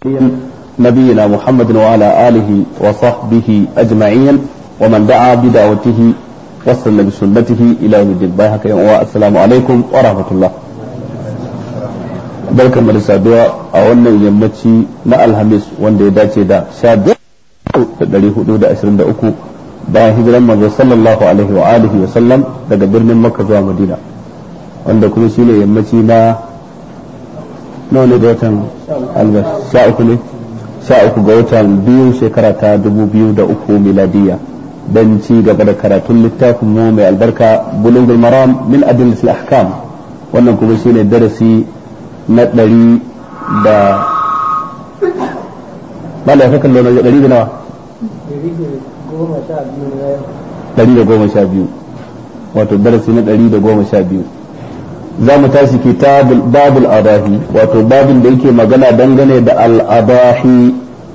نبينا محمد وعلى آله وصحبه أجمعين ومن دعا بدعوته وصل بسنته إلى يوم الدين بايحك والسلام عليكم ورحمة الله barkan mu da saduwa a wannan yammaci na alhamis wanda ya dace da sha ɗari hudu da ashirin da uku bayan hijiran manzo sallallahu alaihi wa alihi wa sallam daga birnin makka zuwa madina wanda kuma shine yammaci na nawa ne ga watan albas sha uku ne sha uku ga watan biyu shekara ta dubu biyu da uku miladiya don ci gaba da karatun littafin mu mai albarka bulugul maram min adillatil ahkam wannan kuma shine darasi na ɗari da bala ya kakan lona ɗari da nawa ɗari da goma sha biyu wato darasi na ɗari da goma sha biyu za mu tashi kitabul babul adahi wato babin da yake magana dangane da al'adahi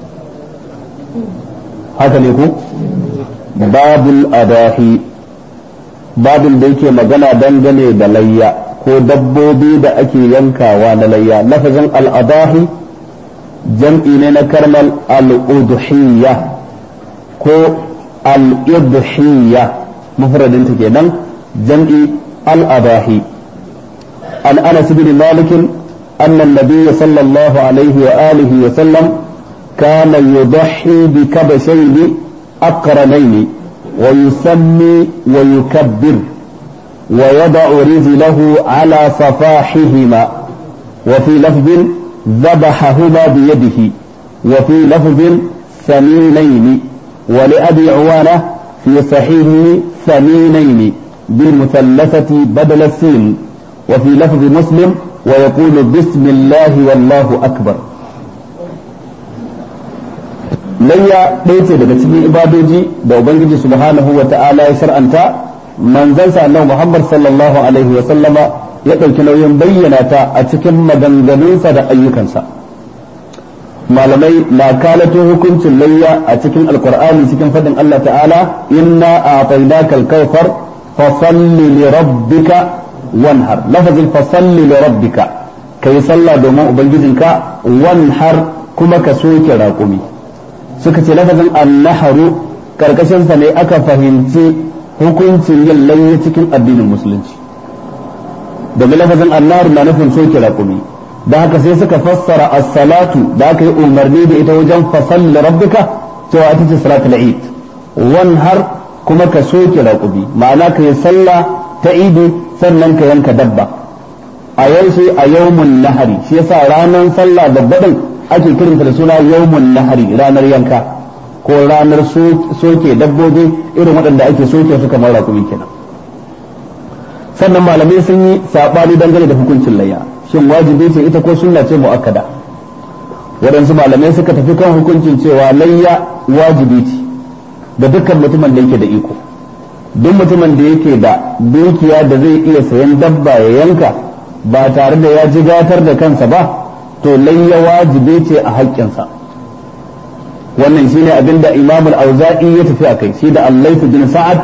haka ne ku babul adahi babin da yake magana dangane da layya ko dabbobi da ake yankawa na layya lafazin al'adahi jam'i ne na karmal al'udhiyya ko al'udhiyya mufradinta kenan jam'i al'adahi عن انس بن مالك ان النبي صلى الله عليه واله وسلم كان يضحي بكبشين اقرنين ويسمي ويكبر ويضع رجله على صفاحهما وفي لفظ ذبحهما بيده وفي لفظ ثمينين ولأبي عوانة في صحيحه ثمينين بالمثلثة بدل السين وفي لفظ مسلم ويقول بسم الله والله أكبر layya ɗaya ce daga cikin ibadoji da ubangiji subhanahu wa ta'ala ya shar'anta manzansa annabi Muhammad sallallahu alaihi wa sallama ya ɗauki nauyin bayyana ta a cikin maganganunsa da ayyukansa malamai na kalato hukuncin layya a cikin alkur'ani cikin faɗin Allah ta'ala inna a'tainaka al-kawthar fa salli li rabbika wanhar lafazin fasalli li rabbika kai sallah domin ubangijinka wanhar kuma ka soke raƙumi suka ce lafazin annaharu karkashin sa ne aka fahimci hukuncin yin layya cikin addinin musulunci domin lafazin annaharu na nufin soke raƙumi da haka sai suka fassara as-salatu da aka yi umarni da ita wajen fasalli rabbika cewa ita ce salatul eid wanhar kuma ka soke raƙumi ma'ana ka yi sallah ta idi sannan ka yanka dabba a yaushe a yawmun nahari shi yasa ranar sallah babba din ake kiranta da suna yawmun nahari ranar yanka ko ranar soke dabbobi irin waɗanda ake soke su kamar raƙumi kenan sannan malamai sun yi saɓani dangane da hukuncin layya shin wajibi ce ita ko sunna ce mu'akkada waɗansu malamai suka tafi kan hukuncin cewa layya wajibi ce da dukkan mutumin da yake da iko duk mutumin da yake da dukiya da zai iya sayan dabba ya yanka ba tare da ya jigatar da kansa ba to layya wajibe ce a haƙƙinsa wannan shine abin da imam al-auza'i ya tafi a kai shi da allaifu bin sa'ad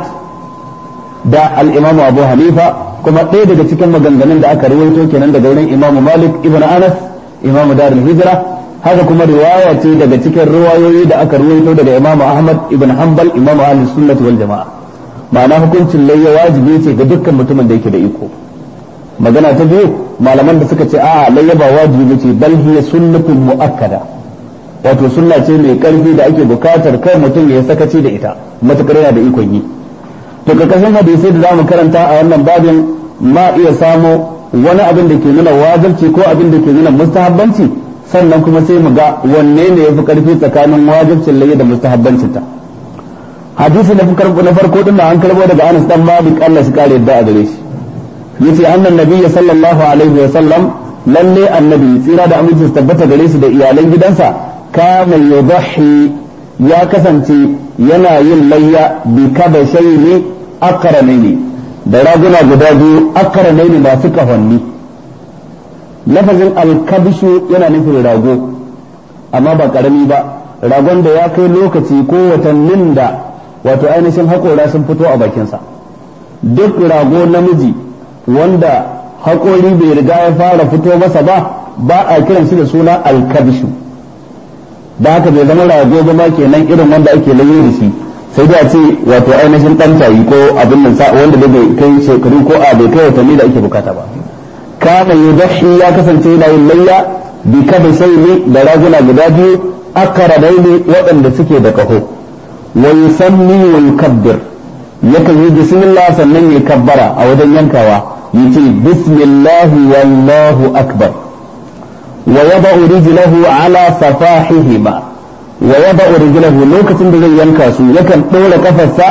da al-imam abu hanifa kuma ɗaya daga cikin maganganun da aka rawaito kenan daga wurin imam malik ibn anas imam darul hijra haka kuma riwaya ce daga cikin riwayoyi da aka rawaito daga imam ahmad ibn hanbal imam ahlus sunnah wal jama'a ma'ana hukuncin layya wajibi ce ga dukkan mutumin da yake da iko magana ta biyu malaman da suka ce a layya ba wajibi ce bal hiya sunnatun muakkada wato sunna ce mai karfi da ake bukatar kai mutum ya sakaci da ita matukar yana da ikon yi to karkashin hadisi da zamu karanta a wannan babin ma iya samo wani abin da ke nuna wajibci ko abin da ke nuna mustahabbanci sannan kuma sai mu ga wanne ne yafi karfi tsakanin wajibcin layya da mustahabbancinta hadisi na na farko din an karbo daga Anas dan Malik Allah shi kare yadda a gare shi yace annan nabiyyi sallallahu alaihi wa sallam lalle annabi tsira da aminci su tabbata gare shi da iyalan gidansa kana yudahi ya kasance yana yin layya bi kabashaini aqranaini da raguna guda biyu aqranaini masu kahonni lafazin alkabishu yana nufin rago amma ba karami ba ragon da ya kai lokaci ko watannin da wato ainihin haƙora sun fito a bakinsa duk rago namiji wanda haƙori bai riga ya fara fito masa ba ba a kiran shi da suna alkabishu da haka bai zama rago ba ma kenan irin wanda ake layi da shi sai da ce wato ainihin dan tayi ko abin nan wanda da bai kai shekaru ko a bai kai watanni da ake bukata ba kana yudahi ya kasance yana yin layya bi kada sai ne da raguna guda biyu akara ne waɗanda suke da kaho wa yusammi wa yukabbir yakan yi bismillah sannan ya kabbara a wajen yankawa yace bismillah wallahu akbar wa yada'u rijlahu ala safahihima wa yada'u rijlahu lokacin da zai yanka su yakan ɗora kafarsa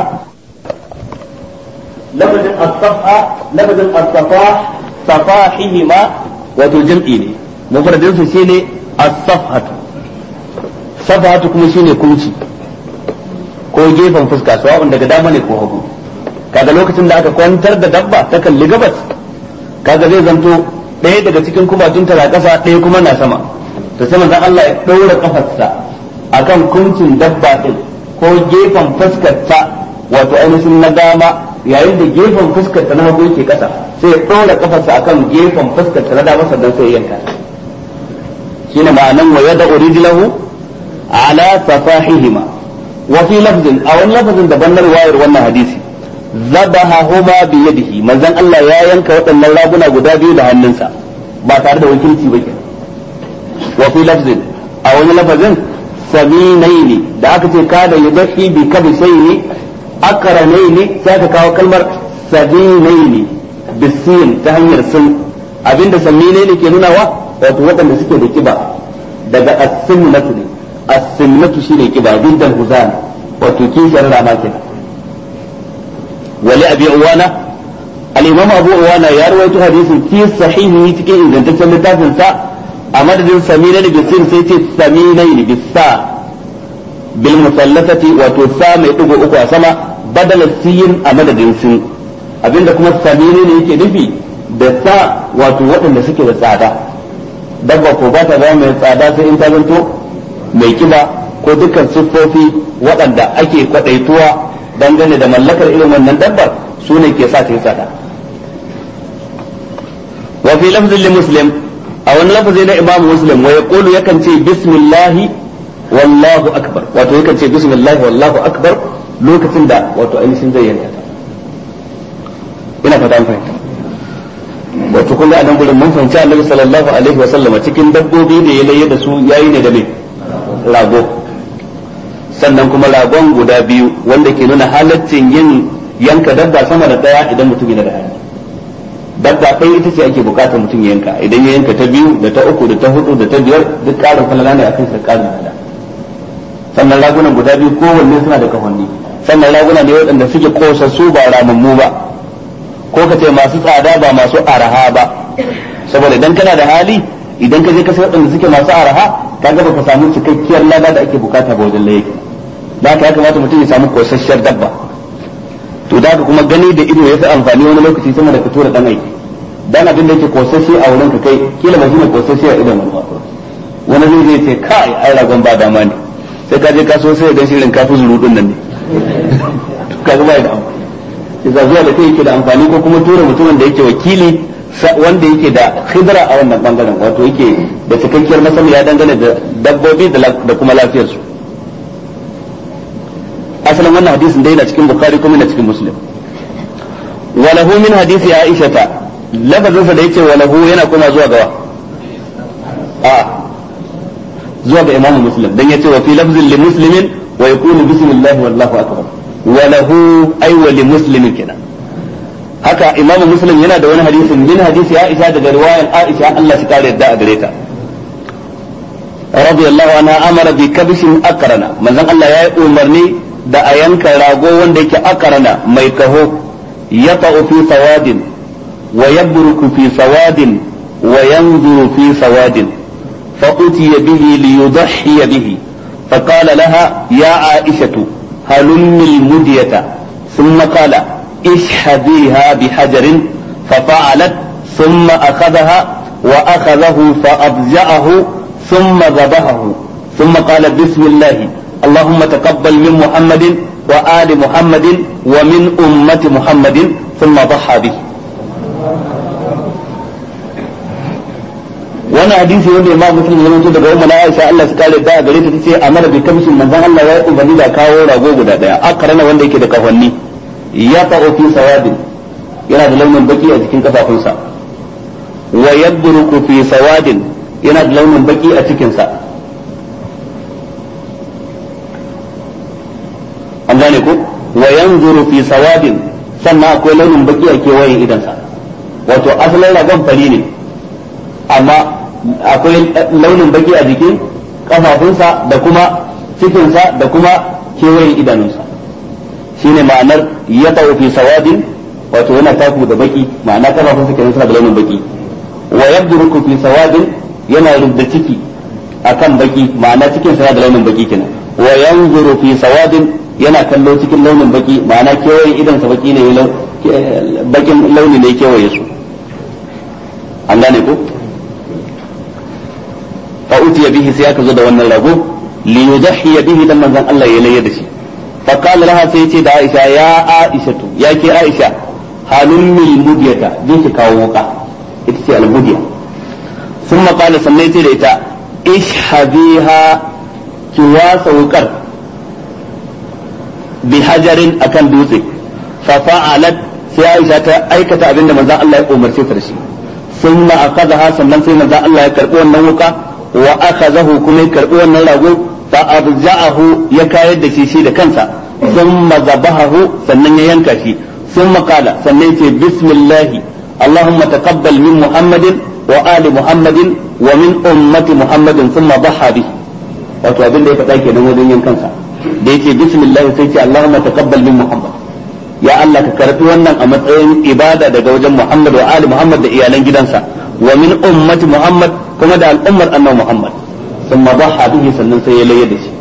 lafazin as-safa lafazin as-safah safahihima wato jam'i ne mufradin su shine as-safhatu safhatu kuma shine kunci ko gefen fuska sawa'un daga dama ne ko hagu kaga lokacin da aka kwantar da dabba ta kalli gabas kaga zai zanto ɗaya daga cikin kubatunta na ƙasa ɗaya kuma na sama to sai manzon Allah ya ɗaura kafarsa akan kuncin dabba din ko gefen fuskarta wato ainihin na dama yayin da gefen fuskarta na hagu yake ƙasa sai ya ɗaura kafarsa akan gefen fuskarta na dama sannan sai ya yanka shine ma'anan wa yada rijlahu ala safahihima wa fi lafzin a wani lafazin daban na riwayar wannan hadisi zabahahuma bi yadihi manzon Allah ya yanka waɗannan raguna guda biyu da hannunsa ba tare da wakilci ba kenan wa fi lafzin a wani lafazin saminaini da aka ce kada yudahi bi kabishaini akaranaini sai aka kawo kalmar sabinaini bisin ta hanyar sun abinda saminaini ke nuna wa wato waɗanda suke da kiba daga as-simnatu ne as-simnatu shine kiba dindal huzan wato kishiyar rama kenan wali abi uwana al-imam abu uwana ya rawaito hadisin fi sahihi cikin ingantaccen littafin sa a madadin saminaini bisin sai ce saminaini bisa bil musallasati wato sa mai digo uku a sama badala siyin a madadin sin abinda kuma saminaini yake nufi da sa wato waɗanda suke da tsada dabba ko ba ta zama mai tsada sai in ta zanto mai kiba ko dukkan siffofi waɗanda ake kwaɗaituwa dangane da mallakar irin wannan dabbar su ne ke sa ta yi tsada wa fi lafzin li muslim a wani lafazi na imamu muslim wa yaqulu yakan ce bismillahi wallahu akbar wato yakan ce bismillahi wallahu akbar lokacin da wato ainihin zai yanka ina fata an fahimta wato kun ga a nan gurin mun fahimci annabi sallallahu alaihi wa sallama cikin dabbobi da ya laye da su yayi ne da mai rago sannan kuma ragon guda biyu wanda ke nuna halaccin yin yanka dabba sama da daya idan mutum yana da hali dabba ɗaya ita ce ake bukatar mutum ya yanka idan ya yanka ta biyu da ta uku da ta hudu da ta biyar duk ƙarin falala ne akan sa ƙarin hada sannan ragunan guda biyu kowanne suna da kahonni sannan raguna ne waɗanda suke kosassu ba ramammu ba ko ka ce masu tsada ba masu araha ba saboda idan kana da hali idan ka je ka sai waɗanda suke masu araha kaga baka samu cikakkiyar lada da ake bukata ba wajen laye da haka ya kamata mutum ya samu kosasshiyar dabba to da haka kuma gani da ido ya fi amfani wani lokaci sama da ka tura dan aiki dan abin da yake kosasshe a wurin ka kai kila ba shine kosasshe a idon wani ba wani zai zai ce kai ai ragon ba dama ne sai ka je ka so sai ga shirin kafin zurudun nan ne kaga ba da amfani idan zuwa da kai yake da amfani ko kuma tura mutumin da yake wakili wanda yake da khibra a wannan bangaren wato yake da cikakkiyar masaniya dangane da dabbobi da kuma lafiyarsu asalin wannan hadisin dai na cikin bukhari kuma na cikin muslim walahu min hadisi aisha ta lafazin sa da yace walahu yana kuma zuwa gawa a zuwa ga imamu muslim dan yace wa fi lafzin li muslimin wa yaqulu bismillahi wallahu akbar walahu ay wa li muslimin kenan haka imamu muslim yana da wani hadisin min hadisi aisha daga riwayar aisha Allah shi kare yadda a gare ta radiyallahu anha amara bi kabshin akrana manzon Allah ya yi umarni da a yanka rago wanda yake akrana mai kaho yata'u fi sawadin wa yabruku fi sawadin wa yanzuru fi sawadin fa utiya bihi li yudhhiya bihi فقال لها يا عائشة هلم المدية ثم قال اشحذيها بحجر ففعلت ثم أخذها وأخذه فأضجعه ثم ذبحه ثم قال بسم الله اللهم تقبل من محمد وآل محمد ومن أمة محمد ثم ضحى به wannan hadisi wanda imam muslim ya rubuta daga umma Aisha Allah su kare da gare ta tace amara bi kamshin manzon Allah ya umarni da kawo rago guda daya akarana wanda yake da kafanni ya ta'u fi sawadin yana da launin baki a cikin kafafunsa wa yadruku fi sawadin yana da launin baki a cikinsa an gane ko wa yanzuru fi sawadin sannan akwai launin baki a kewayen idansa wato asalin ragon fari ne amma akwai launin baki a jikin kafafunsa da kuma cikinsa da kuma kewayen idanunsa shine ma'anar ya fi sawadin wato yana taku da baki ma'ana kafafunsa kenan suna da launin baki wa yabduruku fi sawadin yana rubda ciki akan baki ma'ana cikin sa da launin baki kenan wa yanzuru fi sawadin yana kallo cikin launin baki ma'ana kewayen idan sa baki ne bakin launi ne kewaye su an gane ko fa utiya bihi sai aka zo da wannan rago li yudhi bihi dan manzon Allah ya laye da shi fa qala laha sai ce da Aisha ya Aisha to ya ke Aisha halun mil mudiyata je ki kawo wuka ita ce al-mudiya ثم قال سميت لإتا اشحذيها كواس وكر بحجر أكن دوسي ففعلت sai Aisha ta aikata abin da manzon Allah ya umarce ta da shi thumma akhadha sannan sai manzon Allah ya karbi wannan wuka wa akhadahu kuma ya karbi wannan rago fa abza'ahu ya kayar da shi shi da kansa thumma zabahahu sannan ya yanka shi thumma qala sannan ce bismillah اللهم تقبل من محمد وآل محمد ومن أمة محمد ثم ضحى به wato abin da ya faɗa kenan wajen yin kansa da yake bismillah sai ce Allahumma taqabbal min Muhammad ya Allah ka karbi wannan a matsayin ibada daga wajen Muhammad wa ali Muhammad da iyalan gidansa wa min ummati Muhammad kuma da al'ummar annabi Muhammad thumma dhaha bihi sannan sai ya laye da shi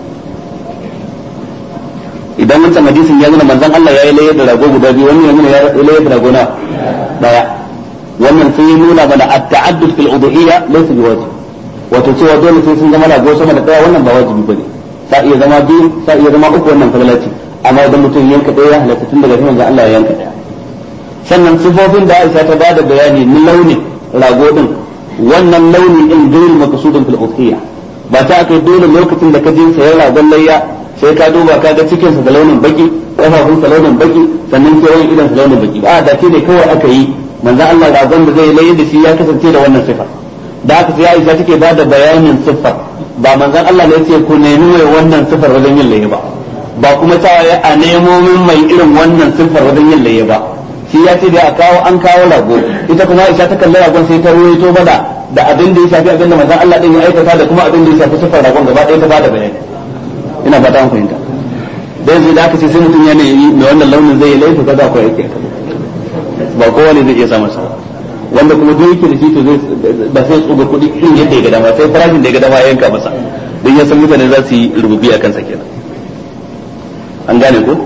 idan wancan hadisin ya nuna manzon Allah ya yi laye da rago guda biyu wannan ya nuna ya yi laye da rago na daya wannan sai ya nuna mana at-ta'addud fil udhiyya laysa biwajib wato cewa dole sai sun zama rago sama da daya wannan ba wajibi bane sa iya zama biyu sa iya zama uku wannan falala ce amma idan mutum yanka daya halatta tun daga manzon Allah ya yanka daya sannan sifofin da Aisha ta bada bayani ni launin rago din wannan launi din dole maqsudun fil udhiyya ba ta kai dole lokacin da ka je sayan ragon layya sai ka duba ka ga cikin sa da launin baki kafafun sa launin baki sannan kewayen idan sa launin baki a da ne kawai aka yi manzo Allah ragon da zai laye da shi ya kasance da wannan sifa da haka sai Aisha take ba da bayanin siffar ba manzon Allah ne yace ku nemi mai wannan siffar wajen yin laye ba ba kuma ta ya a nemo min mai irin wannan siffar wajen yin laye ba shi ya ce da a kawo an kawo rago ita kuma Aisha ta kalli ragon sai ta ruwaito bada da abin da ya shafi abin da manzon Allah din ya aikata da kuma abin da ya shafi siffar ragon gaba ɗaya ta bada bayani ina fata an fahimta da yanzu da aka ce sai mutum ya ne mai wannan launin zai yi laifi kaza akwai yake ba kowa ne zai iya samun sa wanda kuma duk yake da shi to zai ba sai tsuga kuɗi irin yadda ya ga dama sai farashin da ya ga dama ya yanka masa don ya san mutane za su yi rububi a kansa kenan an gane ko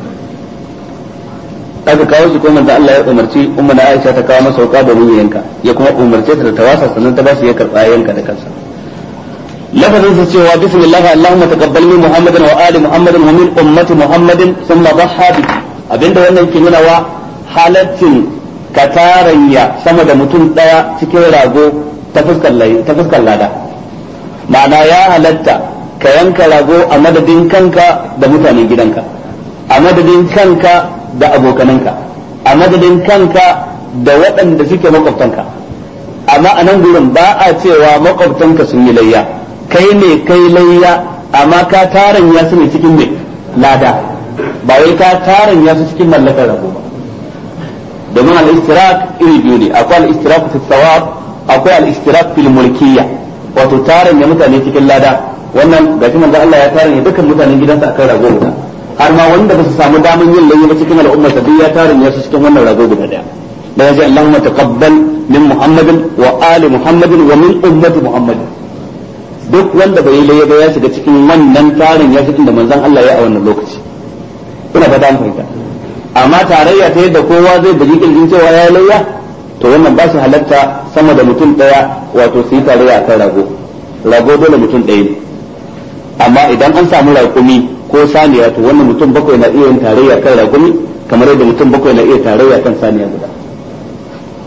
aka kawo shi ko manzo Allah ya umarci umma na Aisha ta kawo masa wuka domin ya yanka ya kuma umarce ta da tawasa sannan ta ba shi ya karba yanka da kansa lafazin sa cewa bismillah allahumma taqabbal min muhammadin wa ali muhammadin wa min ummati muhammadin thumma dhahha bi abinda wannan ke nuna wa halaccin kataranya sama da mutum daya cikin rago ta fuskar ta fuskar lada ma'ana ya halatta ka yanka rago a madadin kanka da mutanen gidanka a madadin kanka da abokananka a madadin kanka da waɗanda suke makwabtanka amma a nan gurin ba a cewa makwabtanka sun yi layya kai ne kai layya amma ka taranya su ne cikin mai lada ba wai ka taranya su cikin mallakar rago ba domin al-istirak iri biyu ne akwai al-istirak fi thawab akwai al-istirak fil mulkiyya wato taranya mutane cikin lada wannan gashi manzo Allah ya taranya dukkan mutanen gidansa akan rago guda har ma wanda ba su samu daman yin layya ba cikin al'umma ta ya taranya su cikin wannan rago guda daya da yaji Allahumma taqabbal min Muhammadin wa ali Muhammadin wa min ummati Muhammadin duk wanda bai layya ba ya shiga cikin wannan tarin ya cikin da manzon Allah ya a wannan lokaci ina fata an fahimta amma tarayya ta yadda kowa zai bugi kirjin cewa ya layya to wannan ba shi halatta sama da mutum daya wato su yi tarayya kan rago rago dole mutum ɗaya ne amma idan an samu raƙumi ko saniya to wannan mutum bakwai na iya yin tarayya kan raƙumi kamar yadda mutum bakwai na iya tarayya kan saniya guda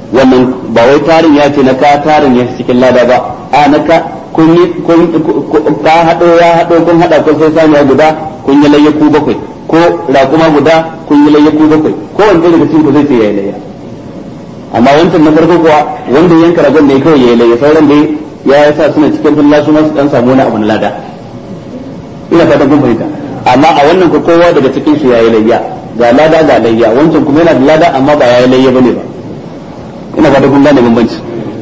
wannan ba wai tarin ya ce na ka tarin ya cikin lada ba a na ka kun yi ka haɗo ya haɗo kun haɗa kun sai saniya guda kun yi layyaku bakwai ko raƙuma guda kun yi layyaku bakwai ko wanda daga cikin ku zai ce ya yi layya amma wancan na farko kuwa wanda yanka ragon ne kawai ya yi layya sauran da ya sa suna cikin fulla su masu dan samu wani abu na lada ina fata kun fahimta amma a wannan ko kowa daga cikin su ya yi layya ga lada ga layya wancan kuma yana da lada amma ba ya yi layya bane ba ina fata kun gane bambanci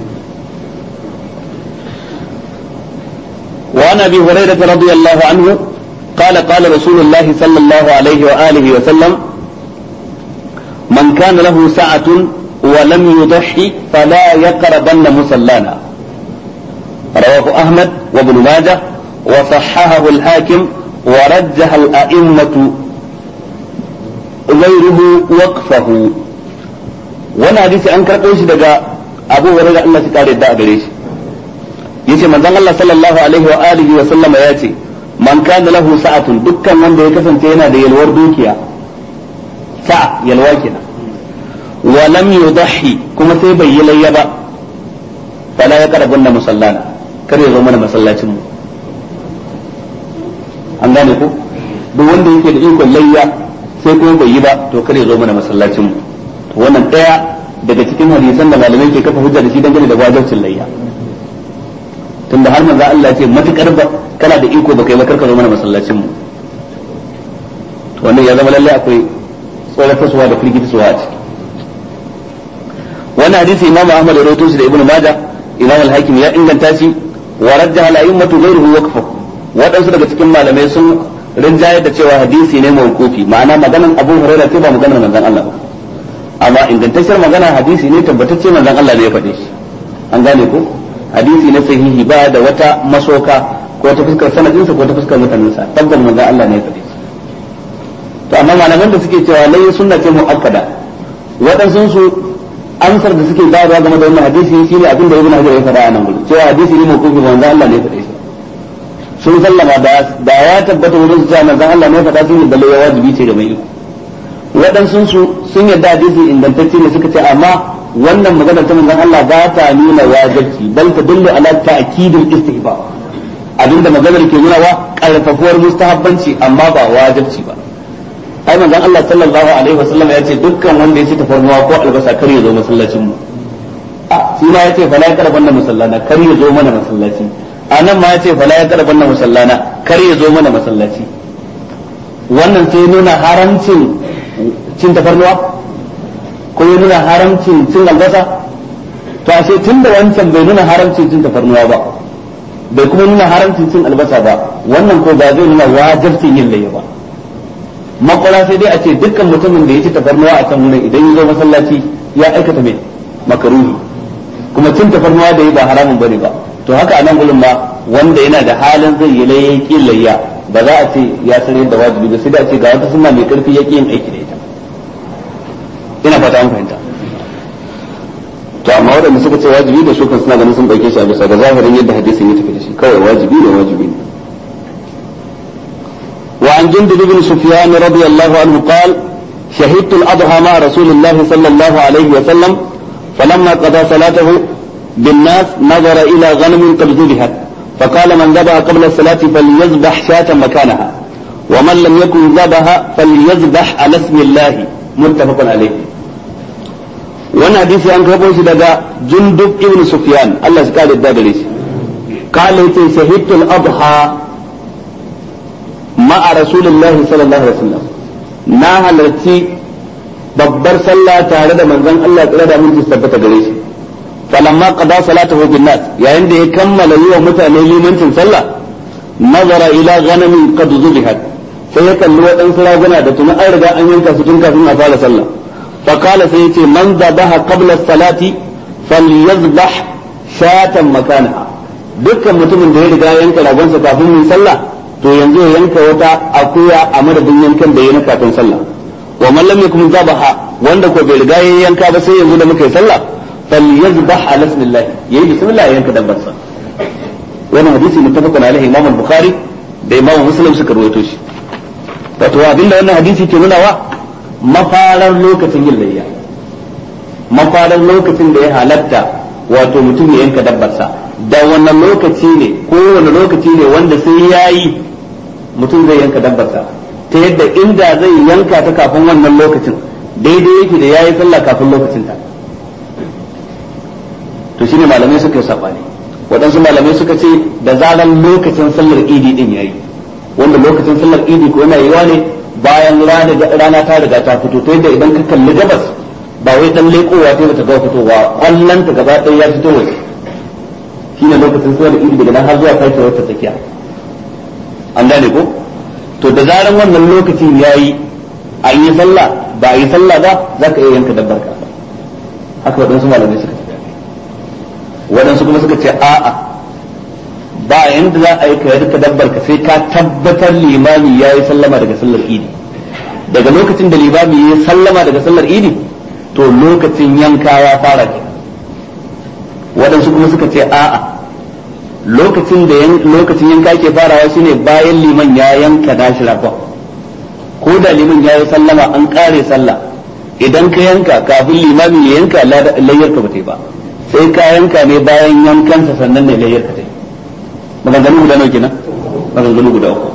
وعن ابي هريره رضي الله عنه قال قال رسول الله صلى الله عليه واله وسلم من كان له سعه ولم يضحي فلا يقربن مصلانا رواه احمد وابن ماجه وصححه الحاكم ورجح الائمه غيره وقفه وانا حديث انكر قوش دقا ابو هريره الله تعالى يدعى قريش yace manzon Allah sallallahu alaihi wa alihi wa sallama ya ce man kana lahu sa'atun dukkan wanda ya kasance yana da yalwar dukiya sa'a yalwa kenan wa lam yudhi kuma sai bai yi layya ba fala ya karabun na musallana kar ya zo mana masallacin mu an gane ko duk wanda yake da ikon layya sai kuma bai yi ba to kar ya zo mana masallacin mu to wannan daya daga cikin hadisan da malamai ke kafa hujja da shi dangane da wajibcin layya tunda har manzo Allah ce matukar ba kana da iko baka yi ba karka zo mana masallacin mu to wannan ya zama lalle akwai tsoratarwa da firgitarwa a ciki wannan hadisi Imam Ahmad ya rawaito shi da Ibn Majah Imam Al-Hakim ya inganta shi wa rajjaha al-a'immatu ghayruhu waqfa wadansu daga cikin malamai sun rinjayar da cewa hadisi ne mawqufi ma'ana maganan Abu Hurairah ce ba maganar manzon Allah ba amma ingantacciyar magana hadisi ne tabbatacce manzon Allah ne ya faɗe shi an gane ko hadisi na sahihi ba da wata masoka ko ta fuskar sanadinsa ko ta fuskar mutanensa tabbas manzo Allah ne ya faɗi to amma malaman da suke cewa lai sunna ce muakkada waɗansu su amsar da suke bayarwa game da wannan hadisi shine abin da Ibn Hajar ya faɗa a nan gurin cewa hadisi ne mawqufi manzo Allah ne ya faɗi sun sallama da da ya tabbata wurin su cewa manzo Allah ne ya faɗa sun yi balle ya wajibi ce da mai iko waɗansu su sun yarda hadisi ingantacce ne suka ce amma wannan magana ta manzon Allah ba ta nuna wajibi bal ta dullu ala ta'kidil istihbab abinda maganar ke nuna wa karfafuwar mustahabbanci amma ba wajibci ba ai manzon Allah sallallahu alaihi wasallam ya ce dukkan wanda ya ci tafarnuwa ko albasa kar ya zo masallacin mu a shi ma ya ce fala ya karban na musallana kar ya zo mana masallaci anan ma ya ce fala ya karban na musallana kar ya zo mana masallaci wannan sai nuna haramcin cin tafarnuwa ko ya nuna haramcin cin albasa to ashe tun da wancan bai nuna haramcin cin tafarnuwa ba bai kuma nuna haramcin cin albasa ba wannan ko ba zai nuna wajibcin yin layya ba makwara sai dai a ce dukkan mutumin da ya ci tafarnuwa a can wurin idan ya zo masallaci ya aikata mai makaruhi kuma cin tafarnuwa da yi ba haramun bane ba to haka a nan gurin ma wanda yana da halin zai yi layya ki layya ba za a ce ya san yadda wajibi ba sai da a ce ga wata sunna mai karfi ya yin aiki da ita ina fata an fahimta to amma waɗanda suka ce wajibi da su kan suna ganin sun ɗauke shi a bisa ga zahirin yadda hadisin ya tafi da shi kawai wajibi ne wajibi ne وعن جندب بن سفيان رضي الله عنه قال شهدت الأضحى مع رسول الله صلى الله عليه وسلم فلما قضى صلاته بالناس نظر إلى غنم قد ذبحت فقال من ذبح قبل الصلاة فليذبح شاة مكانها ومن لم يكن ذبح فليذبح على اسم الله متفق عليه wannan hadisi an karɓo shi daga jundub ibn sufyan Allah shi kare da gare shi kala yace shahidul adha ma'a rasulullahi sallallahu alaihi wasallam na halarci babbar sallah tare da manzon Allah tsira da mun tabbata gare shi falamma qada salatahu bin nas yayin da ya kammala yi wa mutane limancin sallah nazara ila ghanamin qad zubihat sai ya kalli waɗansu raguna da tuni an riga an yanka su tun kafin a fara sallah فقال سيتي من ذبح قبل الصلاة فليذبح شاة مكانها dukkan mutumin da ya riga yanka ragonsa kafin yin sallah to yanzu ya yanka wata akuya a madadin yankan da ya na kafin sallah wa man lam yakun zabaha wanda ko bai riga ya yanka ba sai yanzu da muka yi sallah falyazbah ala bismillah yayi bismillah ya yanka dabbar sa wannan hadisi muttafaqun alaihi imam al-bukhari da imam muslim suka rawaito shi wato abinda wannan hadisi ke nuna wa mafarar lokacin yin layya mafarin lokacin da ya halatta wato mutum ya yanka dabbarsa da wannan lokaci ne ko wani lokaci ne wanda sai ya yi mutum zai yanka dabbarsa ta yadda inda zai yanka ta kafin wannan lokacin daidai yake da ya yi sallah kafin lokacin ta to shine malamai suka yi sabani waɗansu malamai suka ce da zaran lokacin sallar idi din yayi wanda lokacin sallar idi ko yana yiwa ne bayan rana ta riga ta fito ta yadda idan ka kalli gabas ba wai dan lekowa sai bata ga fitowa kwallon ta gaba ɗaya ya fito waje shine lokacin sallar idi daga nan har zuwa kai wata tsakiya an gane ko to da zaran wannan lokacin yayi an yi sallah ba a yi sallah ba za ka iya yanka dabbar ka haka waɗansu malamai suka ce waɗansu kuma suka ce a'a ba yanda za a yi ka yanka dabbar ka sai ka tabbatar limami ya yi sallama daga sallar idi daga lokacin da limami ya yi sallama daga sallar idi to lokacin yanka ya fara ke waɗansu kuma suka ce a'a lokacin da lokacin yanka ke farawa shine bayan liman ya yanka nashi rabon ko da liman ya yi sallama an kare sallah idan ka yanka kafin limami ya yanka layyar ka bata ba sai ka yanka ne bayan yankansa sannan ne layyar ka tai maganganu guda nawa kenan maganganu guda uku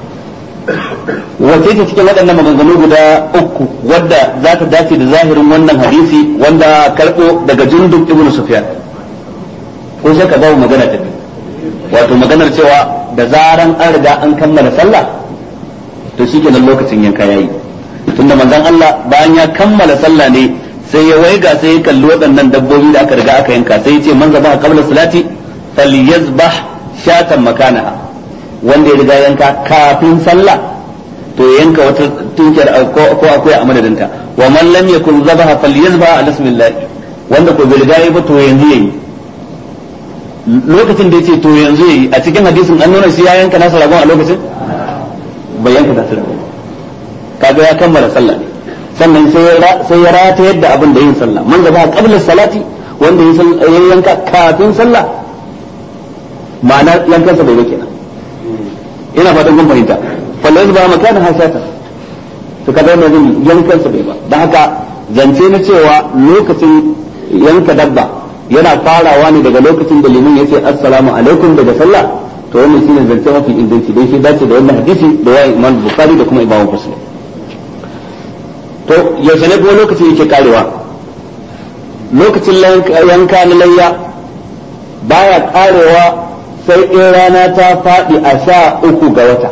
wace ce cikin waɗannan maganganu guda uku wadda za ta dace da zahirin wannan hadisi wanda karɓo daga jundub ibn sufyan ko sai ka bawo magana ta biyu wato maganar cewa da zaran an riga an kammala sallah to shi kenan lokacin yanka yayi tunda manzon Allah bayan ya kammala sallah ne sai ya waiga sai ya kalli waɗannan dabbobi da aka riga aka yanka sai ya ce man zaba qabla salati falyazbah shatan makanaha wanda ya riga yanka kafin sallah to ya yanka wata tunkiyar ko akwai a madadinta wa man lam yakun zabaha falyazbah ala bismillah wanda ko bai riga yi ba to yanzu yayi lokacin da yace to yanzu yayi a cikin hadisin an nuna shi ya yanka nasa ragon a lokacin bai yanka nasa ragon kaga ya kammala sallah ne sannan sai ya rata yadda abin da yin sallah man zaba qabla salati wanda ya yanka kafin sallah ma'ana yankansa bai kenan ina fatan kun fahimta fallan ba makana hasata to kaga wannan yankansa bai ba dan haka zance na cewa lokacin yanka dabba yana farawa ne daga lokacin da limin ya ce assalamu alaikum daga sallah to wannan shine zance mafi inganci dai shi dace da wannan hadisi da ya imam bukhari da kuma imam muslim to yaushe ne kuma lokacin yake karewa lokacin yanka na layya baya karewa sai in rana ta faɗi a sha uku ga wata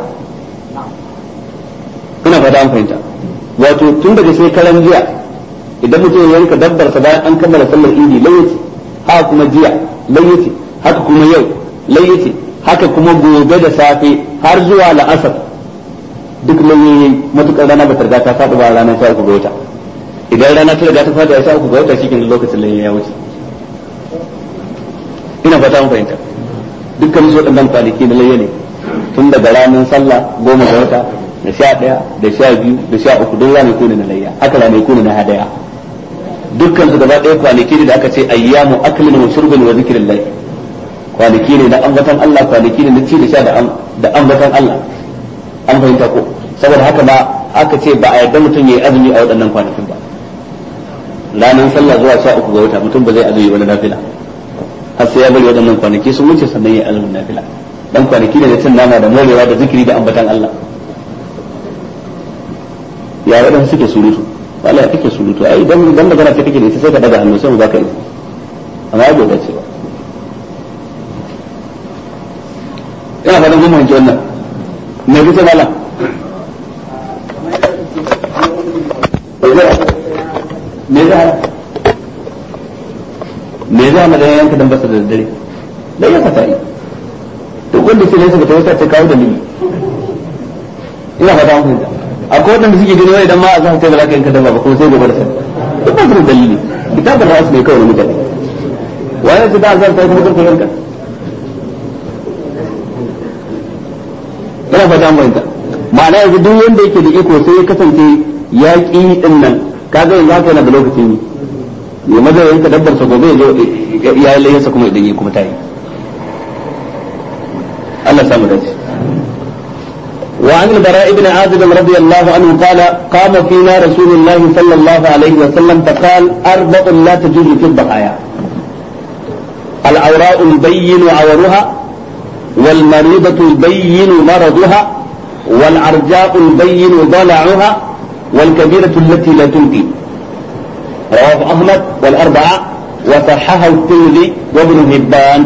ina fata an fahimta wato tun daga shekaran jiya idan mutum ya yanka dabbarsa bayan an kammala sallar idi layyaci haka kuma jiya layyaci haka kuma yau layyaci haka kuma gobe da safe har zuwa la'asar duk layyayi matukar rana ba ta riga ta faɗi ba ranar sha uku ga wata idan rana ta riga ta faɗi a sha uku ga wata shi lokacin layyayi ya wuce ina fata an fahimta dukkan su waɗannan kwanaki na layya ne tun daga ranar sallah goma ga wata da sha ɗaya da sha biyu da sha uku duk ranaku ne na layya haka ranaku ne na hadaya dukkan su gaba ɗaya kwanaki ne da aka ce ayyamu aklin wa shurbin wa zikrillah kwanaki ne na ambatan Allah kwanaki ne na ci da sha da ambatan Allah an fahimta ko saboda haka ba aka ce ba a yarda mutum ya yi azumi a waɗannan kwanakin ba ranar sallah zuwa sha uku ga wata mutum ba zai azumi wani nafila har sai ya bari waɗannan kwanaki sun wuce sannan ya azumin nafila dan kwanaki ne da cin nama da morewa da zikiri da ambatan Allah ya waɗanda suke surutu wala kake surutu ai dan dan magana ce kake da ita sai ka daga hannu sai mu baka yi amma ya bai dace ba ina fatan kun fahimci wannan me kusa mala me za me za mu da yanka dan basa da dare dan yanka ta yi duk wanda ke nesa bata wata ta kawo dalili ina fata mun fahimta akwai wanda suke gani wai idan ma a zan kai ba za ka yanka dabba ba kuma sai gobe da sai duk ba su da dalili kitabar rasu ne kawai na mutane wani su da zan kai kuma kan yanka ina fata mun fahimta ma'ana yanzu duk wanda yake da iko sai ya kasance ya ƙi din nan kaga yanzu haka yana da lokacin yi ya maza yanka dabbar sa gobe ya ya yi layyarsa kuma idan yi kuma ta yi Allah samu dace وعن البراء بن عازب رضي الله عنه قال قام فينا رسول الله صلى الله عليه وسلم فقال أربع لا تجوز في الضحايا العوراء البين عورها والمريضة البين مرضها والعرجاء البين ضلعها والكبيرة التي لا تنقي رواه أحمد والأربعة وصححه الترمذي وابن هبان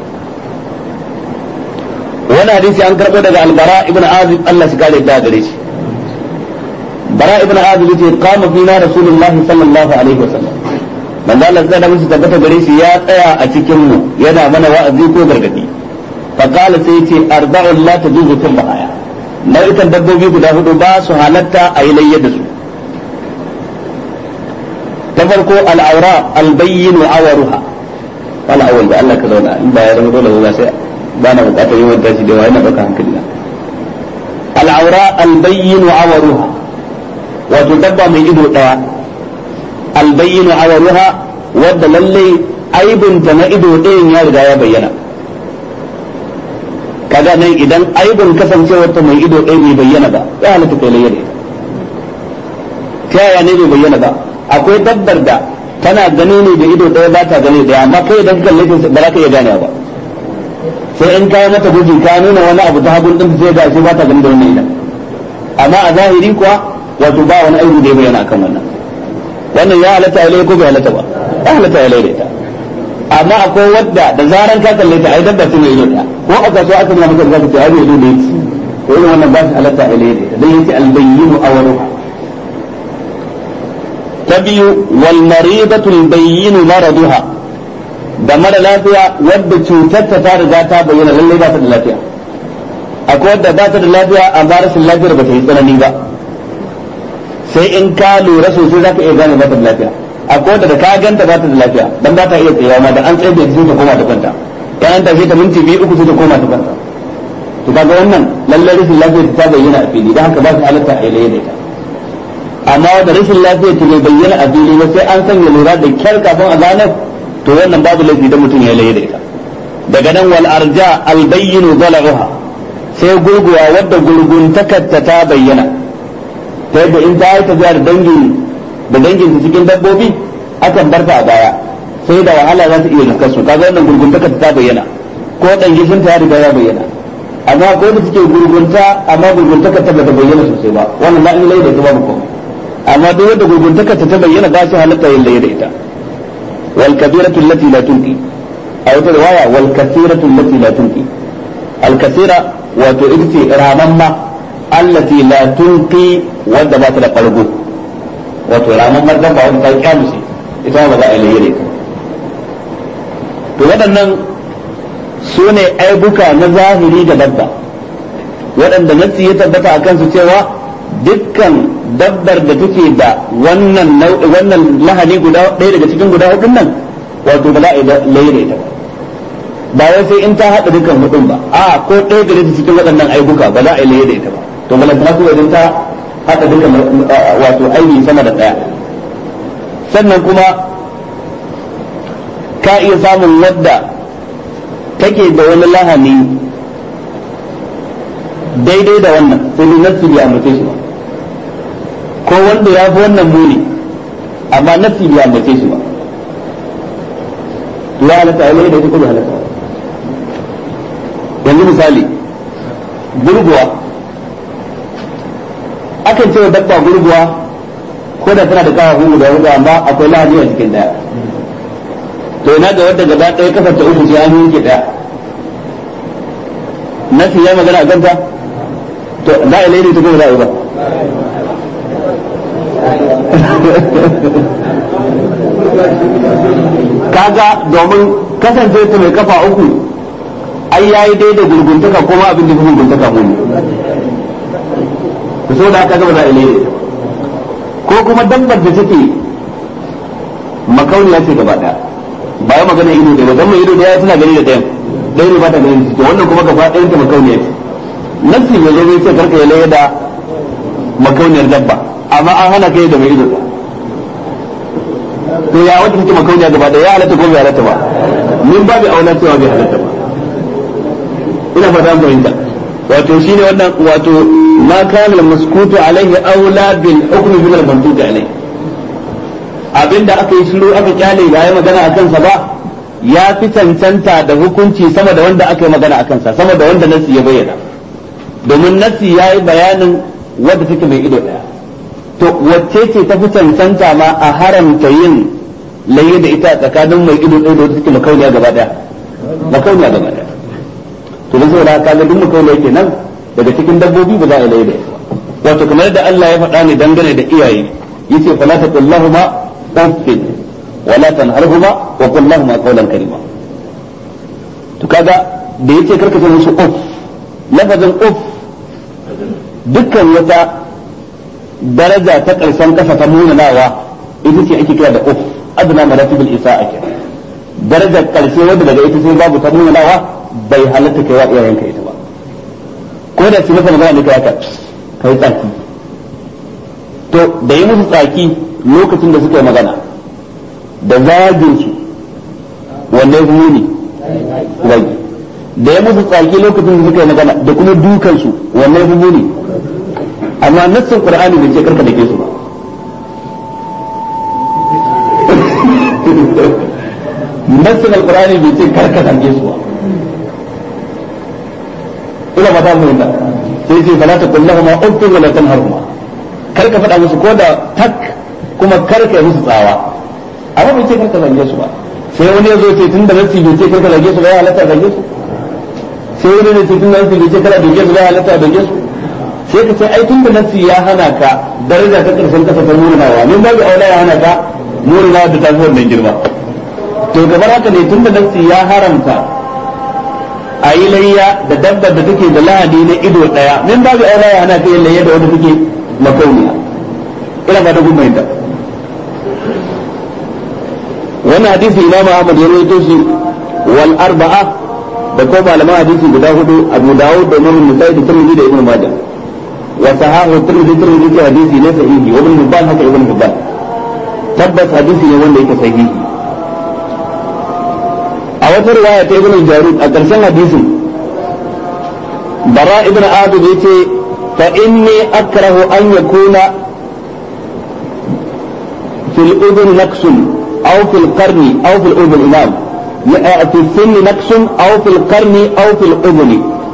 wani hadisi an karɓo daga albara ibn azib Allah shi kare da gare shi bara ibn azib yace qama fina rasulullah sallallahu alaihi wasallam manzo Allah sai da musu tabbata gare shi ya tsaya a cikin mu yana mana wa'azi ko gargadi fa qala sai yace arba'u la tajuzu fil bahaya nau'ikan dabbobi guda hudu ba su halatta a yi layya da su ta farko al'aura albayyinu awaruha wala awal da Allah ka zauna in ba ya zama dole ba sai ba na bukatar yawan tashi da wani ɗauka hankali na al'aura albayyinu awaruha wato dabba mai ido ɗaya albayyinu awaruha wadda lalle aibinta na ido ɗayan ya riga ya bayyana kaga nan idan aibin kasancewar ta mai ido ɗaya bai bayyana ba ya halatta kai layyar ita ta yaya ne bai bayyana ba akwai dabbar da tana gani ne da ido ɗaya ba ta gani ɗaya amma kai idan ka kalle ta ba za ka iya ganewa ba sai in kayi mata guji ka nuna wani abu ta hagun din sai ga shi ba ta gani da wannan idan amma a zahiri kuwa wato ba wani aiki da ya bayyana akan wannan wannan ya halatta ilai ko bai halatta ba ya halatta ilai da ita amma akwai wadda da zaran ka kalle ta ai dabba ce mai ido ta ko a kasuwa aka nuna maka zaka ce ai ido ne ko irin wannan ba shi halatta ilai da ita dan yace albayyinu awwaluha ta biyu wal maridatu albayyinu maraduha da mara lafiya wadda cutar ta ta riga ta bayyana lalle ba ta da lafiya akwai wadda ba ta da lafiya amma rashin lafiyar ba ta yi tsanani ba sai in ka lura sosai zaka iya gane ba ta da lafiya akwai wadda da ka ganta ba ta da lafiya dan ba ta iya tsayawa ma da an tsaye da sai ta koma ta kwanta dan an tashi ta minti biyu uku sai ta koma ta kwanta to kaga wannan lalle rashin lafiyar ta bayyana a fili dan haka ba ta halatta a yi da ita amma wanda rashin lafiyar ta bai bayyana a fili ba sai an sanya lura da kyar kafin a gane to wannan babu laifi da mutum ya laye da ita daga nan wal arja al bayyinu dala'uha sai gurguwa wadda gurgun takatta ta bayyana ta yadda in ta yi tafiya da dangin da dangin ta cikin dabbobi akan bar ta a baya sai da wahala za ta iya riskar su kaga wannan gurgun takatta ta bayyana ko dan gishin ta ya riga ya bayyana amma ko da suke gurgunta amma gurgun takatta ba ta bayyana sosai ba wannan ma in laye da ita babu komai amma duk wanda gurgun takatta ta bayyana ba shi halatta yin laye da ita والكبيرة التي لا تنقي أو رواية والكثيرة التي لا تنقي الكثيرة وتؤتي رامما التي لا تنقي ودبات لقلبه وترامما الدفع ودفع الكامسي ita ba za a yi to waɗannan su ne aibuka na zahiri da dabba waɗanda nassi ya tabbata a kansu cewa dukkan dabbar da take da wannan wannan lahani guda ɗaya daga cikin guda hudun nan wato ba za a yi layi da ita ba wai sai in ta haɗa dukkan hudun ba a ko ɗaya daga cikin waɗannan aibuka ba za a yi layi da ita ba to balantana kuma idan ta haɗa dukkan wato aini sama da ɗaya sannan kuma ka iya samun wadda take da wani lahani daidai da wannan sai dai nassi bai ambace shi ba ko wanda ya fi wannan muni amma nassi bai ambace shi ba ya halatta ya da ita ko bai halatta yanzu misali gurguwa akan cewa dabba gurguwa ko da tana da kawo hudu da hudu amma akwai lahani a cikin daya to ina ga wadda gaba ɗaya kafar ta uku sai an yanke daya nasi ya magana a kanta to za a laili ta ko za a yi ba kaga domin kasance ta mai kafa uku ai yayi dai da gurguntaka kuma abin da kuma gurguntaka mu ne so da aka gaba za a laili ko kuma dabbar da take makauniya ce gaba daya ba ya magana ido da wajen mai ido da ya tana gani da ɗayan ɗaya ne ba ta gani to wannan kuma gaba ɗayan ta makauniya ce nafsi ya zo zai ce karka ya laye da makauniyar dabba amma an hana kai da mai ido to ya wata take makauniya gaba ɗaya ya halatta ko bai halatta ba min babu aula cewa bai halatta ba ina fata an fahimta wato shine wannan wato ma kana al-maskutu alaihi aula bil hukm min al-mantuq alaihi abinda aka yi shiru aka kyale ba yi magana akan sa ba ya fi cancanta da hukunci sama da wanda aka yi magana akan sa sama da wanda nasi ya bayyana domin nasi ya yi bayanin wadda take mai ido daya to wacce ce ta fi cancanta ma a haramta yin laye da ita tsakanin mai ido ɗaya da wata take makauniya gaba daya makauniya gaba daya to dan saboda haka ga duk makauniya yake nan daga cikin dabbobi ba za a yi laye da ita wato kamar yadda Allah ya faɗa ne dangane da iyaye yace fala taqullahuma uffin wala tanharhuma wa qul lahum qawlan karima to kaga da yace karka ce musu uff lafazin uff dukkan wata daraja ta karshen kasa ta munanawa ita ce ake kira da uff adna maratibul isa'a ke darajar karshe wanda daga ita sai babu ta munanawa bai halatta kai wa iyayenka ita ba ko da su masa magana ne kai haka kai tsaki to da yi musu tsaki lokacin da suka yi magana da zagin su wanda ya fi muni wani da ya musu tsaki lokacin da suka yi magana da kuma dukan su wanda ya fi muni amma nassin qur'ani bai ce karka dake su ba nassin alqur'ani bai ce karka dake su ba ina ba ta mu da sai ce fala ta kullahu ma uffin wala tanharhuma karka faɗa musu ko da tak kuma karka yi musu tsawa amma bai ce karka zage su ba sai wani ya zo ce tun da nasi bai ce karka zage su ba ya halatta zage su sai wani ne ce tun da nasi bai ce karka zage su ba ya halatta zage su sai ka ce ai tun da nasi ya hana ka daraja ta karshen kasa ta murnawa min babu aula ya hana ka murnawa da ta wannan girma to gabar haka ne tun da nasi ya haramta a yi layya da dabbar da take da lahadi na ido daya min babu aula ya hana ka yin layya da wanda take makauniya ina ba da gummayinta wannan hadisi imam Ahmad ya rawaito shi wal arba'a da ko malaman hadisi guda hudu Abu Dawud da Imam Nasa'i da Tirmidhi da Ibn Majah wa sahahu Tirmidhi Tirmidhi ce hadisi ne sahihi wa Ibn Hibban haka Ibn Hibban tabbas hadisi ne wanda yake sahihi a wata riwaya ta Ibn Jarud a ƙarshen hadisin Bara ibn Abid yace fa inni akrahu an yakuna fil udhun naqsun أو في القرن أو في الأذن نعم في السن نقص أو في القرن أو في الأذن